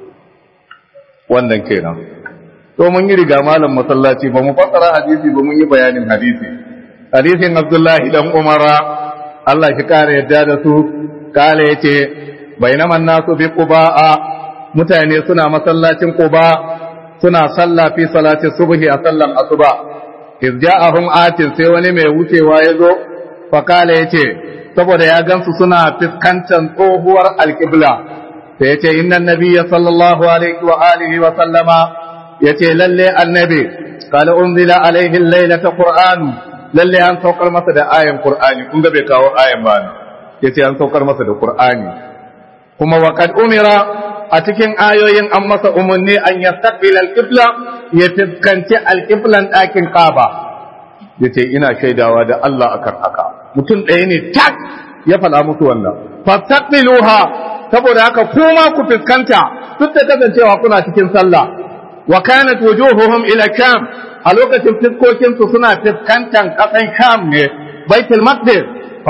wannan kenan to mun yi riga malam masallaci ba mu fassara hadisi ba mun yi bayanin hadisi hadisin abdullahi dan umara Allah shi kare yadda da su kale yace bainaman nasu bi quba'a mutane suna masallacin quba suna salla fi salati subhi a sallan asuba iz ja'ahum atin sai wani mai wucewa yazo fa kale yace saboda ya gansu suna fiskantar tsohuwar alqibla sai yace innan nabiyya sallallahu alaihi wa alihi wa sallama yace lalle annabi qala unzila alaihi laylata qur'an lalle an saukar masa da ayan qur'ani kun ga bai kawo ayan ba ne yace an saukar masa da qur'ani kuma wa qad umira a cikin ayoyin an masa umarni an yastaqbil al-qibla ya fiskanci al-qiblan ɗakin Kaaba yace ina shaidawa da Allah akan haka mutum ɗaya ne tak ya faɗa musu wannan fastaqbiluha saboda haka kuma ku fiskanta duk da kasancewa kuna cikin sallah wa kanat wujuhuhum ila sham a lokacin fiskokin su suna fiskantan kasan sham ne baitul maqdis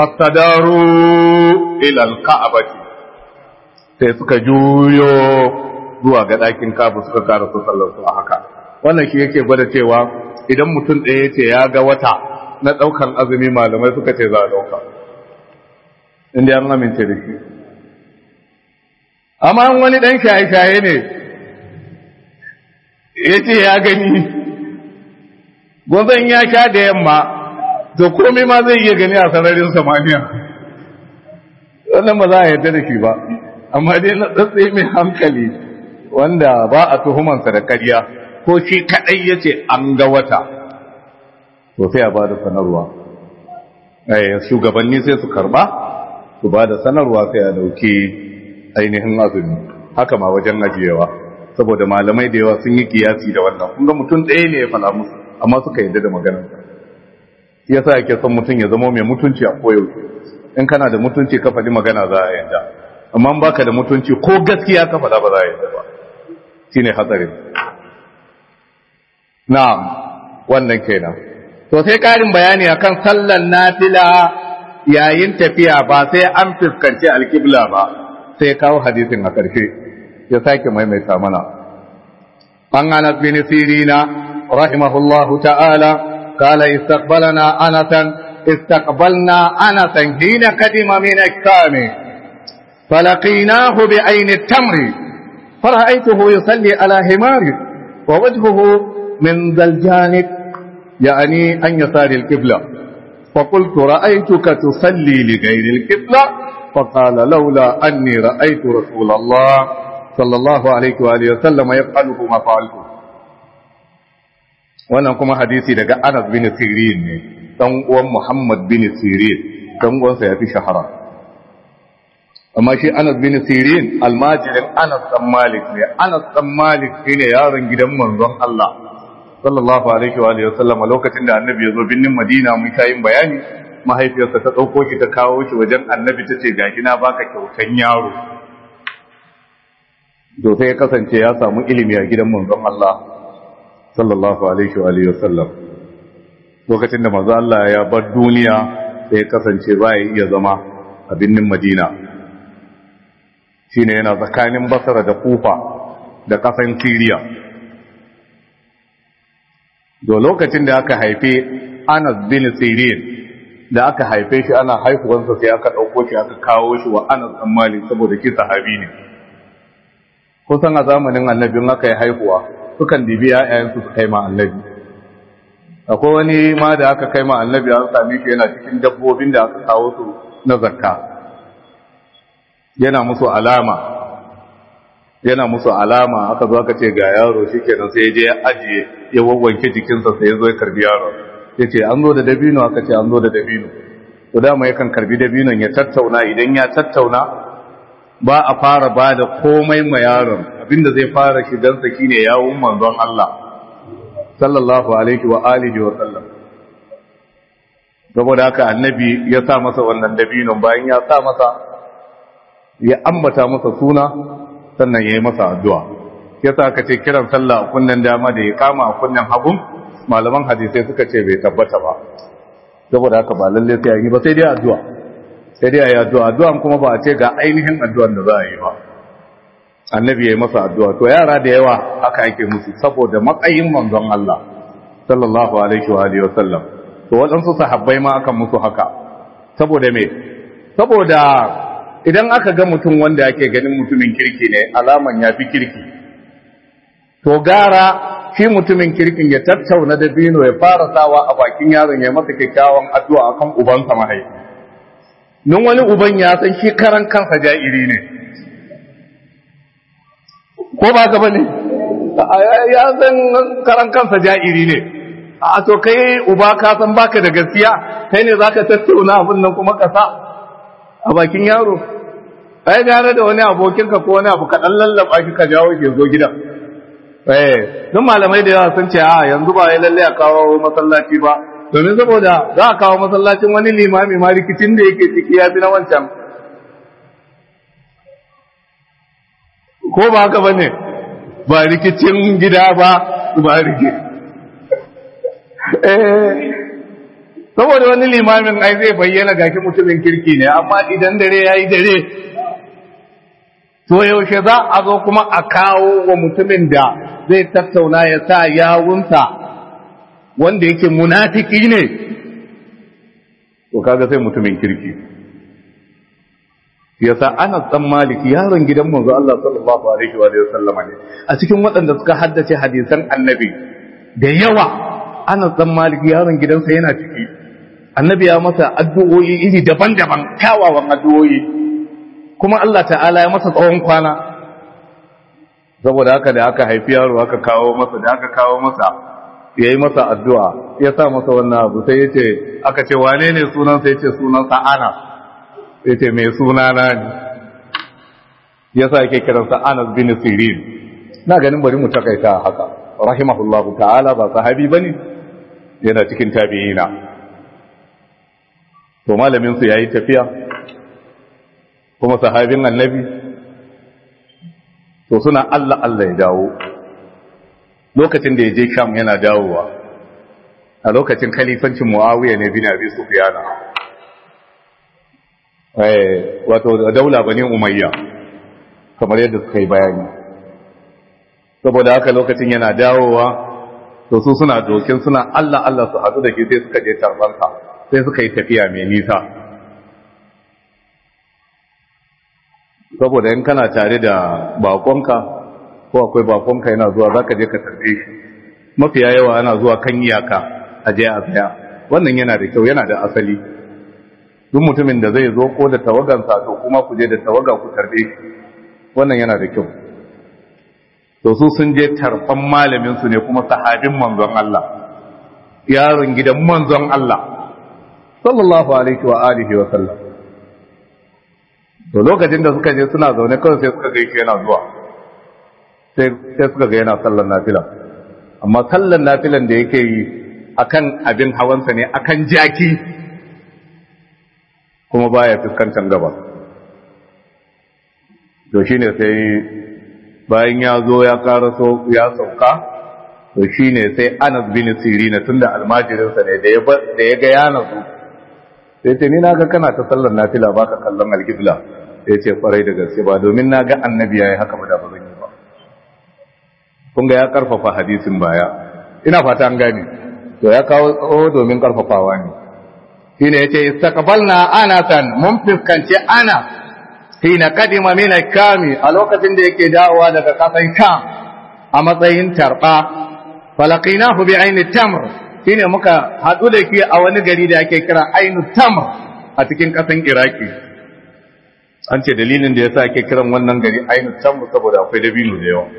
fastadaru ila alka'bati sai suka juyo zuwa ga ɗakin kabu suka kara su sallar su a haka wannan shi yake gwada cewa idan mutum ɗaya ce ya ga wata na ɗaukan azumi malamai suka ce za a ɗauka inda an amince da shi amma wani ɗan shaye-shaye ne ya ce ya gani gwazon ya sha da yamma to komai ma zai iya gani a sararin samaniya wannan ba za a yarda da shi ba amma dai na tsatsi mai hankali wanda ba a tuhumansa da ƙarya ko shi kaɗai ya ce an ga wata to sai a ba da sanarwa shugabanni sai su karba su ba da sanarwa sai a dauki ainihin azumi haka ma wajen ajiyewa saboda malamai da yawa sun yi kiyasi da wannan kun ga mutum ɗaya ne ya fala musu amma suka yadda da maganar shi yasa yake son mutum ya zama mai mutunci a koyaushe in kana da mutunci ka faɗi magana za a yadda amma in baka da mutunci ko gaskiya ka faɗa ba za a yadda ba shine hatsarin na'am wannan kenan to sai ƙarin bayani akan sallar nafila yayin tafiya ba sai an fuskanci alkibla ba sai kawo hadisin a ƙarshe ya sake maimaita mana an anas bin sirina rahimahullahu ta'ala qala istaqbalana anasan استقبلنا أنسا حين قدم من الشام فلقيناه بعين التمر فرأيته يصلي على حمار ووجهه من ذا الجانب يعني أن يسار القبلة فقلت رأيتك تصلي لغير القبلة فقال لولا أني رأيت رسول الله صلى الله عليه وآله وسلم يفعله ما فعلته wannan kuma hadisi daga Anas bin Sirin ne dan uwan Muhammad bin Sirin dan uwansa ya fi shahara amma shi Anas bin Sirin almajirin Anas dan Malik ne Anas dan Malik shine yaron gidan manzon Allah sallallahu alaihi wa alihi wasallam lokacin da annabi ya zo binnin Madina mun kai bayani mahaifiyarsa ta dauko shi ta kawo shi wajen annabi tace gashi na baka kyautan yaro to sai ya kasance ya samu ilimi a gidan manzon Allah sallallahu alaihi wa alihi wasallam lokacin da manzon Allah ya bar duniya sai ya kasance ba ya iya zama a binnin Madina shine yana tsakanin Basra da Kufa da kasan Syria da lokacin da aka haife Anas bin Sirin da aka haife shi ana haihuwansa sai aka ɗauko shi aka kawo shi wa Anas ɗan Malik saboda shi sahabi ne kusan a zamanin annabin aka yi haihuwa sukan dibi ‘ya'yayensu su kai ma annabi akwai wani ma da aka kai ma annabi an sami shi yana cikin dabbobin da aka kawo su na zakka yana musu alama yana musu alama aka zo aka ce ga yaro shikenan sai ya je ya ajiye ya wawwanke jikinsa sai ya zo ya karbi yaro ya ce an zo da dabino aka ce an zo da dabino to dama yakan karbi dabinon ya tattauna idan ya tattauna ba a fara ba da komai ma yaron abinda zai fara shigansa shine yawun manzon Allah sallallahu alaihi wa alihi wa sallam saboda haka annabi ya sa masa wannan dabinon bayan ya sa masa ya ambata masa suna sannan ya yi masa addu'a ya sa aka ce kiran sallah a kunnen dama da ya kama a kunnen hagun malaman hadisai suka ce bai tabbata ba saboda haka ba lalle sai yi ba sai dai addu'a sai dai ayi addu'a addu'an kuma ba a ce ga ainihin addu'an da za a yi ba annabi ya yi masa addu'a to yara da yawa haka ake musu saboda matsayin manzon Allah sallallahu alaihi wa alihi wasallam to waɗansu sahabbai ma akan musu haka saboda me saboda idan aka ga mutum wanda ake ganin mutumin kirki ne alaman ya fi kirki to gara shi mutumin kirkin ya tattauna da bino ya fara sawa a bakin yaron ya masa kyakkyawan addu'a akan ubansa mahaifi nun wani uban ya san shi karan kansa ja'iri ne ko ba ka bane ya san karan kansa ja'iri ne a to kai uba ka san baka da gaskiya kai ne zaka tattauna abin nan kuma ka sa a bakin yaro ai gane da wani abokinka ko wani abu kaɗan lallaba shi ka jawo ke zo gidan eh don malamai da yawa sun ce a yanzu ba ya lalle a kawo masallaci ba domin saboda za a kawo masallacin wani limami ma rikicin da yake ciki ya fi na wancan ko ba haka ba ne ba rikicin gida ba ba rikici eh saboda wani limamin ai zai bayyana gashi mutumin kirki ne amma idan dare ya yi dare to yaushe za a zo kuma a kawo wa mutumin da zai tattauna ya sa yawunsa wanda yake munafiki ne to kaga sai mutumin kirki yasa ana tsan maliki yaron gidan manzo Allah sallallahu alaihi wa sallama ne a cikin waɗanda suka haddace hadisan annabi da yawa ana tsan maliki yaron gidansa yana ciki annabi ya masa addu'o'i iri daban-daban kyawawan addu'o'i kuma Allah ta'ala ya masa tsawon kwana saboda haka da aka haifi yaro aka kawo masa da aka kawo masa ya yi masa addu'a ya sa masa wannan abu sai ya ce aka ce wane ne sunansa ya ce sunansa ana ya ce mai sunana ne ya sa yake kiransa anas bin sirin na ganin bari mu takaita haka rahimahullahu ta'ala ba sahabi bane yana cikin tabi'ina to malamin su yayi tafiya kuma sahabin annabi to suna Allah Allah ya dawo lokacin da ya je Sham yana dawowa a lokacin khalifancin Muawiya ne bin Abi Sufyan eh wato daula bani Umayya kamar yadda suka yi bayani saboda haka lokacin yana dawowa to su suna dokin suna Allah Allah su hadu da shi sai suka je tarbansa sai suka yi tafiya mai nisa saboda in kana tare da bakonka ko akwai bakonka yana zuwa zaka je ka tarbe shi mafiya yawa ana zuwa kan iyaka a je a tsaya wannan yana da kyau yana da asali duk mutumin da zai zo ko da tawagansa to kuma ku je da tawaga ku tarbe shi wannan yana da kyau to su sun je tarfan malamin su ne kuma sahabin manzon Allah yaron gidan manzon Allah sallallahu alaihi wa alihi wa sallam to lokacin da suka je suna zaune kawai sai suka ga yana zuwa sai sai suka ga yana sallar nafila amma sallar nafilan da yake yi akan abin hawansa ne akan jaki kuma baya fuskantar gaba to shine sai bayan ya zo ya karaso ya sauka to shine sai Anas bin Sirina tunda almajirinsa ne da ya da ya ga ya nazo sai ce ni na ga kana ta sallar nafila baka kallon alqibla sai ce kwarai da gaske ba domin na ga annabi yayi haka ba da ba zan yi ba kun ga ya karfafa hadisin baya ina fata an gane to ya kawo tsawo domin karfafawa ne shine yace istaqbalna anatan mun fiskanci ana hina kadima min kami a lokacin da yake dawowa daga kasan kam a matsayin tarba falaqinahu bi aini tamr shine muka hadu da ke a wani gari da ake kira ainu tamr a cikin kasan iraki an ce dalilin da yasa ake kiran wannan gari ainu tamr saboda akwai dabino da yawa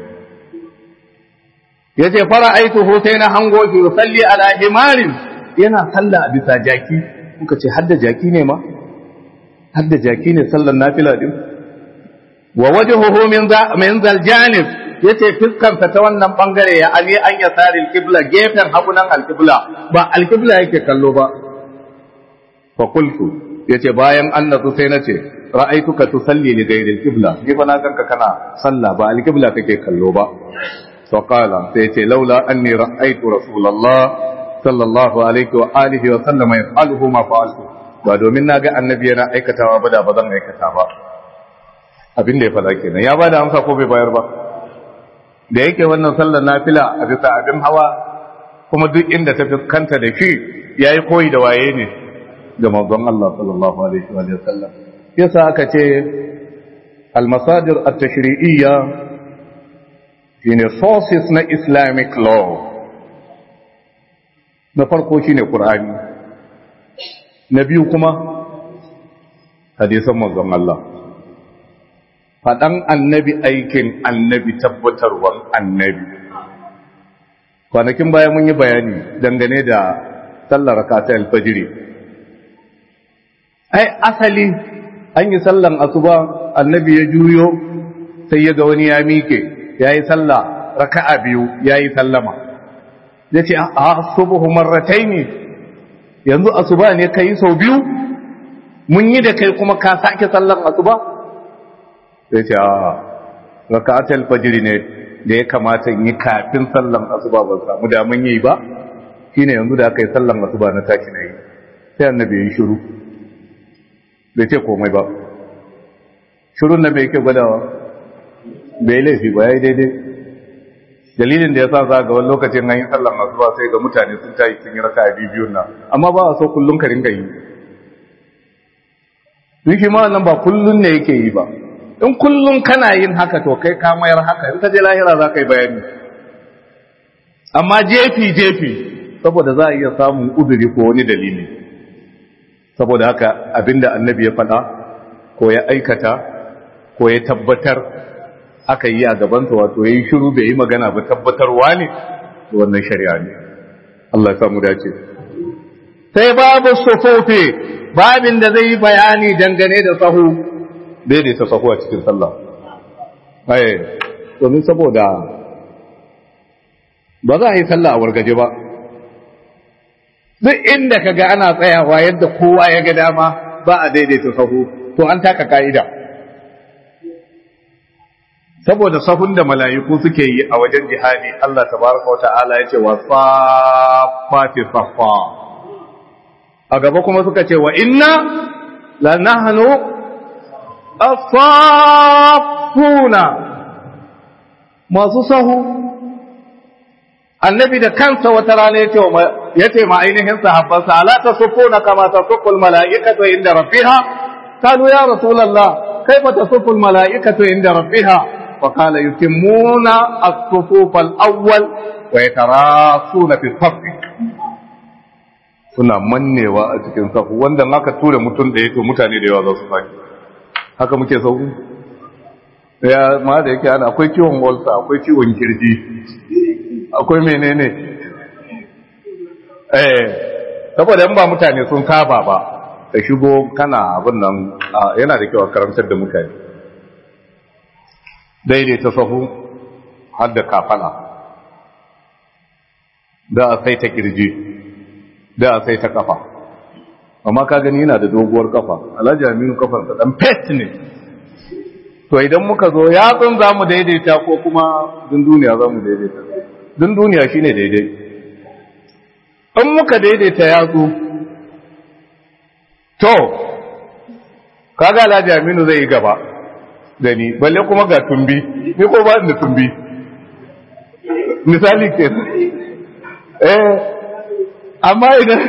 yace fara aituhu sai na hango shi yusalli ala himarin yana sallah bisa jaki muka ce hadda jaki ne ma hadda jaki ne sallan nafila din wa wajhuhu min za min zal janib yace fiskarsa ta wannan bangare ya ali an yasari alqibla gefen hagunan alqibla ba alqibla yake kallo ba fa qultu yace bayan annatu sai nace ra'aituka tusalli li ghayri alqibla gefa na ganka kana sallah ba alqibla kake kallo ba fa qala sai yace laula anni ra'aitu rasulullah sallallahu alaihi wa alihi wa sallama yaf'aluhu ma fa'altu ba domin na ga annabi yana aikatawa ba da ba zan aikata ba abin da ya fada kenan ya bada amsa ko bai bayar ba da yake wannan sallar nafila a bisa abin hawa kuma duk inda ta fuskanta da shi yayi koyi da waye ne ga manzon Allah sallallahu alaihi wa sallam yasa aka ce al-masadir at-tashri'iyya shine sources na islamic law na farko shine qur'ani na biyu kuma hadisan manzon Allah faɗan annabi aikin annabi tabbatarwan annabi kwanakin baya mun yi bayani dangane da sallar rakata alfajiri ai asali an yi sallan asuba annabi ya juyo sai ya ga wani ya mike ya yi sallah raka'a biyu ya yi sallama ya ce a subuhu marratai ne yanzu asuba ne ka yi sau biyu mun yi da kai kuma ka sake sallan asuba sai ce a raka'atul fajr ne da ya kamata in yi kafin sallan asuba ban samu daman yi ba shine yanzu da aka yi sallan asuba na tashi na yi sai annabi ya yi shiru bai ce komai ba shirun nan bai yake gwadawa bai laifi ba ya yi daidai dalilin da ya sa za ga wani lokacin an yi sallan asuba sai ga mutane sun tashi sun yi raka'a biyun nan amma ba a so kullum ka ringa yi duk shi ma wannan ba kullum ne yake yi ba in kullum kana yin haka to kai ka mayar haka in ka je lahira za ka yi bayani amma jefi jefi saboda za a iya samun uzuri ko wani dalili saboda haka abinda annabi ya faɗa ko ya aikata ko ya tabbatar aka yi a gabansa wato ya yi shiru bai yi magana ba tabbatarwa ne wannan shari'a ne Allah ya samu dace sai babu sufufi babin da zai yi bayani dangane da sahu daidaita sahu a cikin sallah ai domin saboda ba za a yi sallah a wargaje ba duk inda ka ga ana tsayawa yadda kowa ya ga dama ba a daidaita sahu to an taka ka'ida saboda sahun da mala'iku suke yi a wajen jihadi Allah tabaraka wa ta'ala ya ce wa safati safa a gaba kuma suka ce wa inna la nahnu afafuna masu sahu annabi da kansa wata rana ya ce ma ainihin sahabbansa ala tasufuna kama tasuful mala'ikatu inda rabbiha qalu ya rasulullah kaifa tasuful mala'ikatu inda rabbiha وقال يتمون الصفوف الأول ويتراصون في الصف suna mannewa a cikin safu wanda aka tura mutum da to mutane da yawa za su faki haka muke sauku ya ma da yake ana akwai ciwon walsa akwai ciwon kirji akwai menene eh saboda in ba mutane sun saba ba ka shigo kana abin nan yana da kyau a karantar da mutane daidaita sahu har da kafala da a sai ta kirji da a sai ta kafa amma ka gani yana da doguwar kafa alhaji aminu kafansa dan pet ne to idan muka zo yatsun za mu daidaita ko kuma dunduniya za mu daidaita dunduniya shine daidai in muka daidaita yatsu to kaga alhaji aminu zai yi gaba da ni balle kuma ga tumbi ni ko ba da tumbi misali ke eh amma idan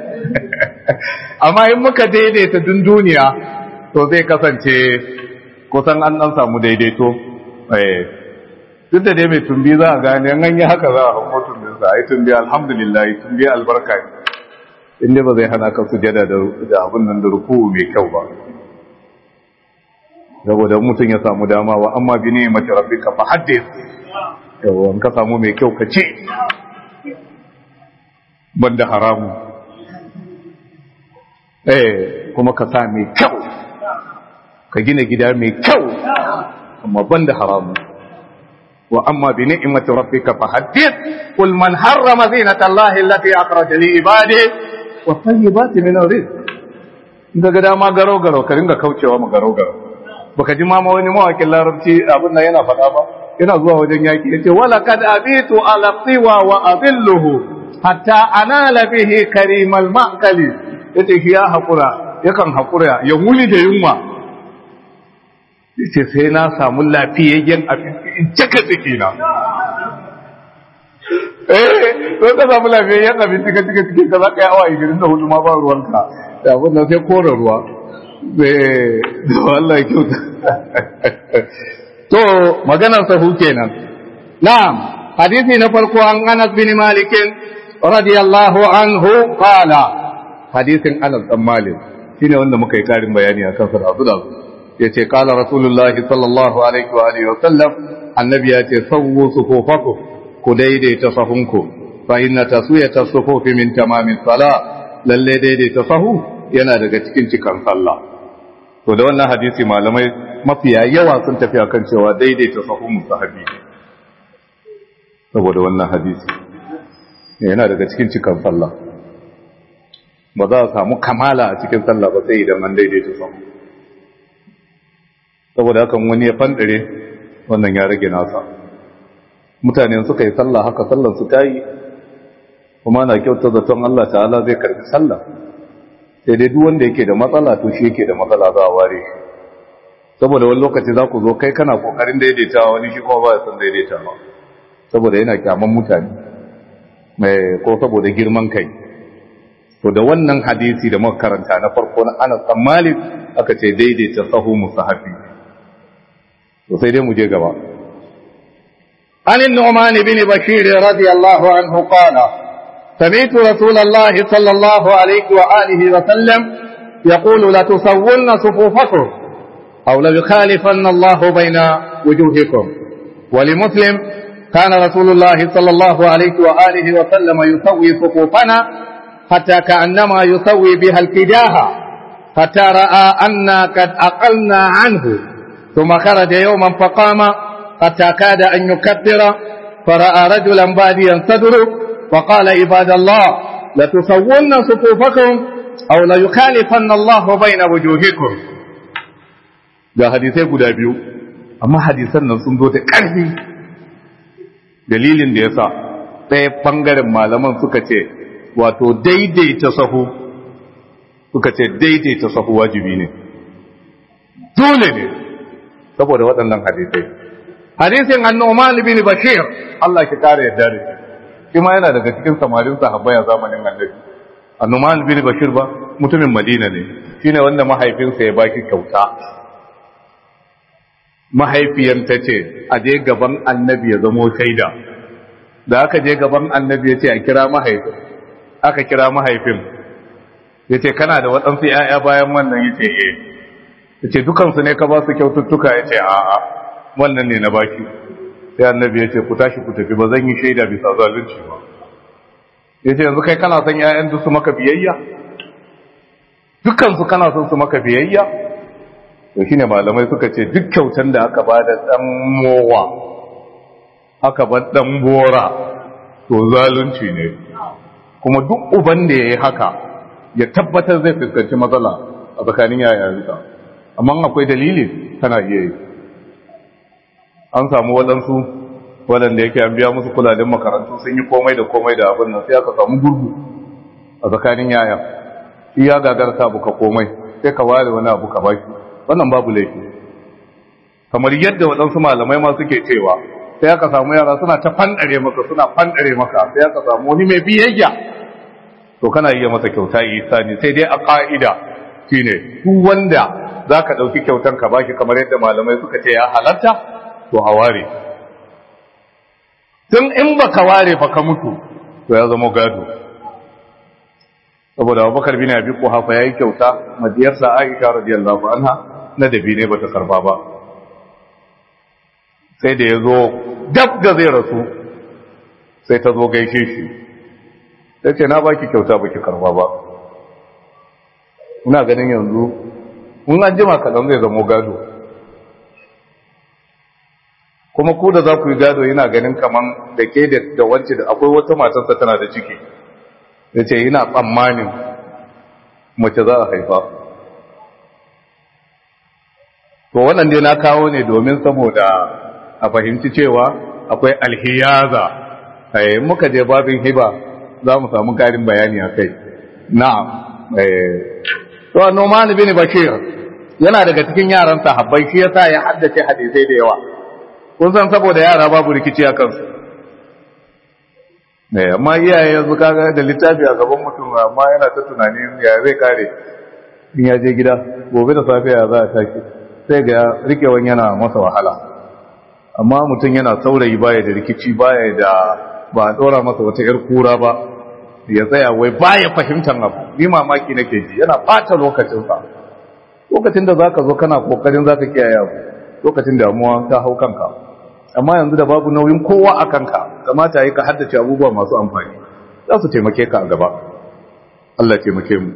amma in muka daidaita dun duniya to zai kasance kusan an dan samu daidaito eh duk da dai mai tumbi za a gane an yi haka za a hau tumbin sa ai tumbi alhamdulillah tumbi albarka inda ba zai hana ka sujada da abin nan da ruku mai kyau ba saboda mutum ya samu dama wa amma bi ne mace rabbika fa haddith yawa ka samu mai kyau ka ce banda haramu eh kuma ka sa mai kyau ka gina gida mai kyau amma banda haramu wa amma bi ni'mati rabbika fa haddith qul man harrama zinata allahi allati akhraja li ibadihi wa tayyibati min rizq daga dama garo garo ka ringa kaucewa ma garo garo baka ji mama wani mawakin larabci abin nan yana faɗa ba yana zuwa wajen yaki yace wala kad abitu ala tiwa wa adilluhu hatta anala bihi karimal ma'kali yace shi ya hakura yakan hakura ya wuni da yunwa yace sai na samu lafiyayyen abinci in cika ciki na eh to ka samu lafiyayyen abinci ka cika cikin ka zaka yi awa 24 ma ba ruwanka da abin nan sai kore ruwa da Allah ya kyauta to maganar sahu kenan na'am hadisi na farko an Anas bin Malik radiyallahu anhu qala hadisin Anas bin Malik shine wanda muka yi karin bayani akan sa da da yace qala rasulullahi sallallahu alaihi wa alihi wa sallam annabi yace sawwu sufufakum ku daidaita sahunku fa inna taswiyata sufufi min tamamis salah lalle daidaita sahu yana daga cikin cikan sallah to da wannan hadisi malamai mafiya yawa sun tafi akan cewa daidaita sahun musahabi saboda wannan hadisi yana daga cikin cikan sallah ba za a samu kamala a cikin sallah ba sai idan an daidaita sahu saboda hakan wani ya fandare wannan ya rage nasa mutane suka yi sallah haka sallar su ta yi kuma na kyauta zaton Allah ta'ala zai karbi sallah sai dai duk wanda yake da matsala to shi yake da matsala za a ware shi saboda wani lokaci za ku zo kai kana kokarin daidaitawa wani shi kuma ba ya san daidaitawa saboda yana kyaman mutane mai ko saboda girman kai to da wannan hadisi da muka karanta na farko na Anas bin Malik aka ce daidaita sahu musahabi to sai dai mu je gaba عن النعمان بن بشير رضي الله عنه قال سمعت رسول الله صلى الله عليه وآله وسلم يقول لتسون صفوفكم أو ليخالفن الله بين وجوهكم ولمسلم كان رسول الله صلى الله عليه وآله وسلم يسوي صفوفنا حتى كأنما يسوي بها الكداها حتى رأى أنا قد أقلنا عنه ثم خرج يوما فقام حتى كاد أن يكبر فرأى رجلا باديا صدره فقال عباد الله لتسون صفوفكم أو ليخالفن الله بين وجوهكم ga hadisai guda biyu amma hadisan nan sun zo da ƙarfi dalilin da ya sa ɗaya ɓangaren malaman suka ce wato daidaita sahu suka ce daidaita sahu wajibi ne dole ne saboda waɗannan hadisai hadisin annoman bin bashir Allah ki kare yadda da shi ma yana daga cikin samarin sahabbai a zamanin annabi annoman bin bashir ba mutumin madina ne shine wanda mahaifinsa ya baki kyauta mahaifiyanta ce a je gaban annabi ya zamo shaida da aka je gaban annabi ya ce a kira mahaifin aka kira mahaifin ya ce kana da waɗansu ‘ya'ya bayan wannan ya ce e ya ce dukansu ne ka ba su kyaututtuka ya ce a'a wannan ne na baki sai annabi ya ce ku tashi ku tafi ba zan yi shaida bisa zalunci ba ya ce yanzu kai kana son ‘ya'yan duk su maka biyayya dukansu kana son su maka biyayya to shine malamai suka ce duk kyautan da aka ba da dan mowa aka ba dan bora to zalunci ne kuma duk uban da yayi haka ya tabbatar zai fuskanci matsala a tsakanin yayansa amma akwai dalili tana iya yi an samu waɗansu waɗanda yake an biya musu kulalin makarantu sun yi komai da komai da abin nan sai aka samu gurgu a tsakanin yayan iya gagarta buka komai sai ka ware wani abu ka baki wannan babu laifi kamar yadda waɗansu malamai ma suke cewa sai aka samu yara suna ta fandare maka suna fandare maka sai aka samu wani mai biyayya to kana iya masa kyauta isani sai dai a ka'ida shine duk wanda zaka dauki kyautan ka baki kamar yadda malamai suka ce ya halatta to a ware tun in baka ware fa ka mutu to ya zama gado saboda abubakar bin abi kuhafa yayi kyauta madiyarsa aisha radiyallahu anha na dabi ne bata karba ba sai da yazo dab da zai rasu sai ta zo gaishe shi sai ce na baki kyauta baki karba ba ina ganin yanzu mun an jima kaɗan zai zamo gado kuma ku da za ku yi gado yana ganin kaman da ke da wance da akwai wata matarsa tana da ciki ya ce yana tsammanin mace za a haifa to wannan dai na kawo ne domin saboda a fahimci cewa akwai alhiyaza eh muka je babin hiba za mu samu karin bayani a kai na'am eh to Numan bin Bashir yana daga cikin yaran sahabbai shi yasa ya haddace hadisai da yawa kun san saboda yara babu rikici a kansu ne amma iyaye yanzu kaga da littafi a gaban mutum amma yana ta tunani ya zai kare in ya je gida gobe da safiya za a tashi sai ga rikewan yana masa wahala amma mutum yana saurayi baya da rikici baya da ba a dora masa wata yar kura ba ya tsaya wai baya fahimtar abu ni mamaki nake ji yana bata lokacinsa lokacin da zaka zo kana kokarin zaka kiyaye abu lokacin damuwa ta hau kanka amma yanzu da babu nauyin kowa a kanka kamata yi ka haddace abubuwa masu amfani za su taimake ka a gaba Allah taimake mu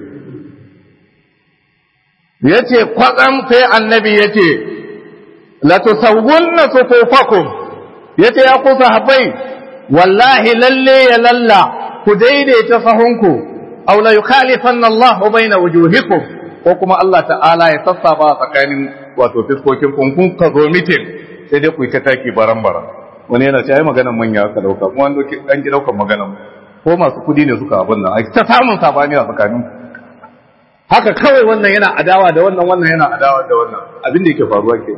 ya ce kwatsam sai annabi ya ce latusawunna sufufakum ya ce ya kusa haɓai wallahi lalle ya lalla ku daidaita sahunku aw la yukhalifanna Allah baina wujuhikum ko kuma Allah ta'ala ya sassaba tsakanin wato fiskokin kun kun ka zo mitin sai dai ku yi ta taki baran-baran wani yana ce ai maganan manya aka dauka kuma an ki daukan maganan ko masu kudi ne suka abin nan ta samun sabani a tsakanin haka kawai wannan yana adawa da wannan wannan yana adawa da wannan abin da yake faruwa ke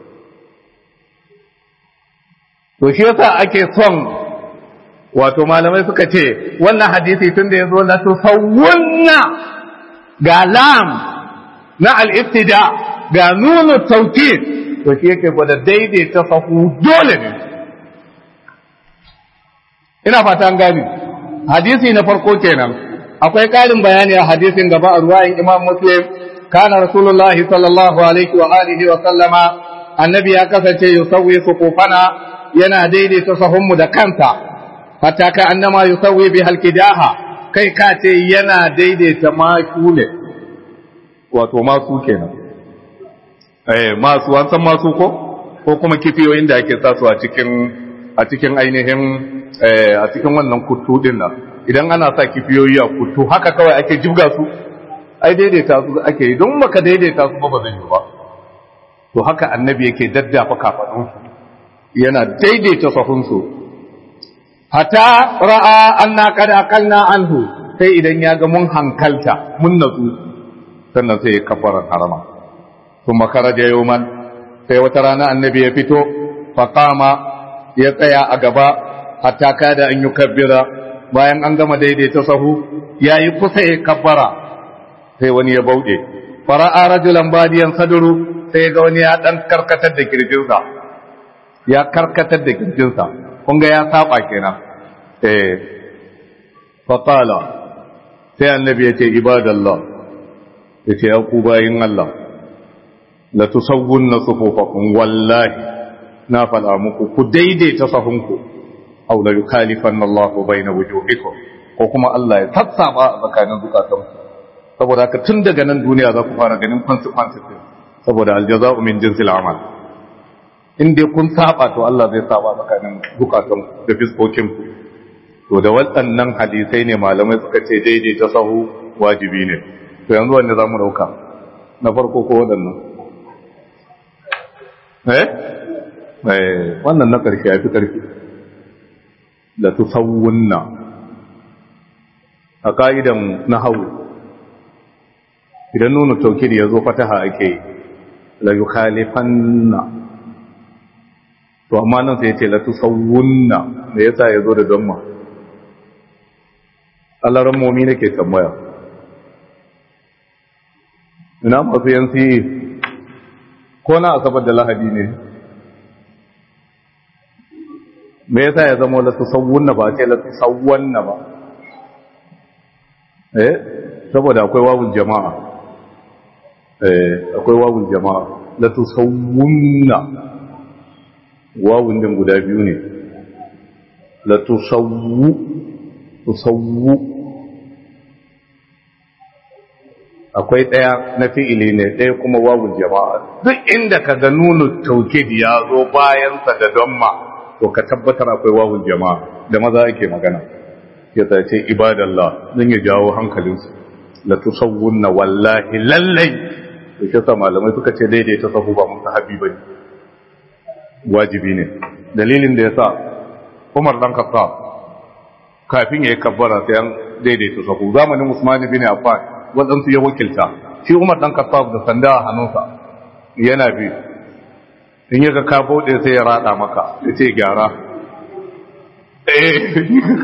to shi yasa ake son wato malamai suka ce wannan hadisi tun da ya zo la tusawwunna ga lam na al-ibtida ga nunu tawkid to shi yake gwada daidaita sahu dole ne ina fata an gani hadisi na farko kenan akwai ƙarin bayani a hadisin gaba a ruwayin imam muslim kana rasulullahi sallallahu alaihi wa alihi wa sallama annabi ya kasance yusawwi suqufana yana daidaita sahunmu da kansa hatta ka annama yusawwi bi halkidaha kai ka ce yana daidaita masu ne wato masu kenan eh masu an san masu ko ko kuma kifiyoyin da ake sa su a cikin a cikin ainihin eh a cikin wannan kuttu din nan idan ana sa kifiyoyi a kuttu haka kawai ake jibga su ai daidaita su ake yi don baka daidaita su ba ba zai yi ba to haka annabi yake daddafa kafadun yana daidaita sahunsu hatta ra'a anna qad aqalna anhu sai idan ya ga mun hankalta mun natsu sannan sai ya kafara harama kuma kharaja yawman sai wata rana annabi ya fito faqama ya tsaya a gaba hatta kada an yukabbira bayan an gama daidaita sahu yayi kusa ya kabbara sai wani ya bauɗe fara'a rajulan badiyan saduru sai ga wani ya dan karkatar da kirjinsa ya karkatar da kirjinsa kun ga ya saba kenan eh faqala sai annabi ya ce ibadallah ya ce ya ku bayin Allah la tusawwunna sufufakum wallahi na faɗa muku ku daidaita sahunku aw la yukhalifanna Allah bayna wujuhikum ko kuma Allah ya sassaba a tsakanin zukatanku saboda haka tun daga nan duniya za ku fara ganin consequences din saboda aljaza'u min jinsil amal in dai kun saba to Allah zai saba tsakanin bukatun da fiskokin ku to da waɗannan hadisai ne malamai suka ce daidai ta sahu wajibi ne to yanzu wanda zamu dauka na farko ko waɗannan eh eh wannan na karshe yafi karfi la tusawwunna a ka'idan nahwu idan nuna taukiri ya zo fataha ake yi la yi khalifanna to amma nan sai ce la tusawwunna me yasa ya zo da damma Allah ran momi nake tambaya ina masu yansi ko na asabar da lahadi ne me yasa ya zama la tusawwunna ba ce la tusawwanna ba eh saboda akwai wawul jama'a akwai wawun jama'a la tusawwunna wawun din guda biyu ne la tusawwu tusawwu akwai daya na fi'ili ne daya kuma wawun jama'a duk inda ka ga nunu taukid ya zo bayan sa da damma to ka tabbatar akwai wawun jama'a da maza ake magana ya ce ibadallah zan ya jawo hankalinsu la tusawwunna wallahi lallai da shi sa malamai suka ce daidaita sahu ba mun sahabi bane wajibi ne dalilin da yasa Umar dan Khattab kafin yayi kabbara sai an daidaita sahu zamanin Usman bin Affan wadansu ya wakilta shi Umar dan Khattab da sanda a hannunsa yana bi in yaga ka bude sai ya rada maka ya ce gyara eh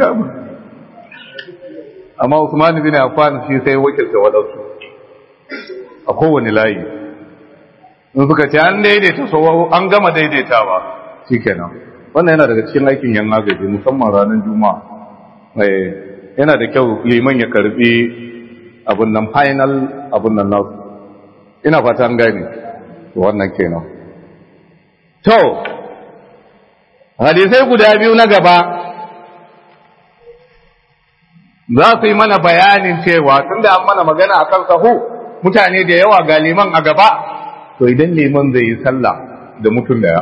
amma Usman bin Affan shi sai wakilta wadansu a kowane layi in suka ce an daidaita so an gama daidaitawa shikenan wannan yana daga cikin aikin yan agaji musamman ranar juma'a yana da kyau liman ya karbi abun nan final abun nan nasu ina fata an gane wannan kenan to hadisai guda biyu na gaba za su yi mana bayanin cewa tunda an mana magana akan sahu mutane da yawa ga liman a gaba to idan liman zai yi sallah da mutum daya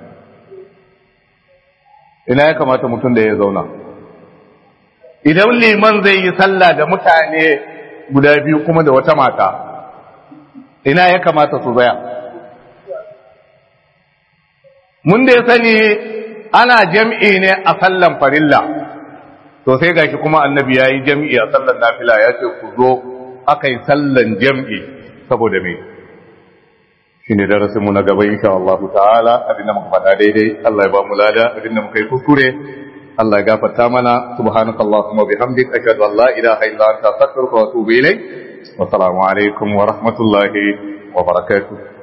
ina ya kamata mutum da ya zauna idan liman zai yi sallah da mutane guda biyu kuma da wata mata ina ya kamata su zaya mun da ya sani ana jam'i ne a sallan farilla to sai gashi kuma annabi ya yi jam'i a sallan nafila ya ce ku zo aka yi sallan jam'i saboda me shi ne darasinmu na gaba insha Allah ta'ala abinda muka faɗa daidai Allah ya ba mu lada abinda muka yi kuskure Allah ya gafarta mana subhanakallahumma bihamdik ashhadu an la ilaha illa anta astaghfiruka wa atubu ilayk wa assalamu alaikum wa rahmatullahi wa barakatuh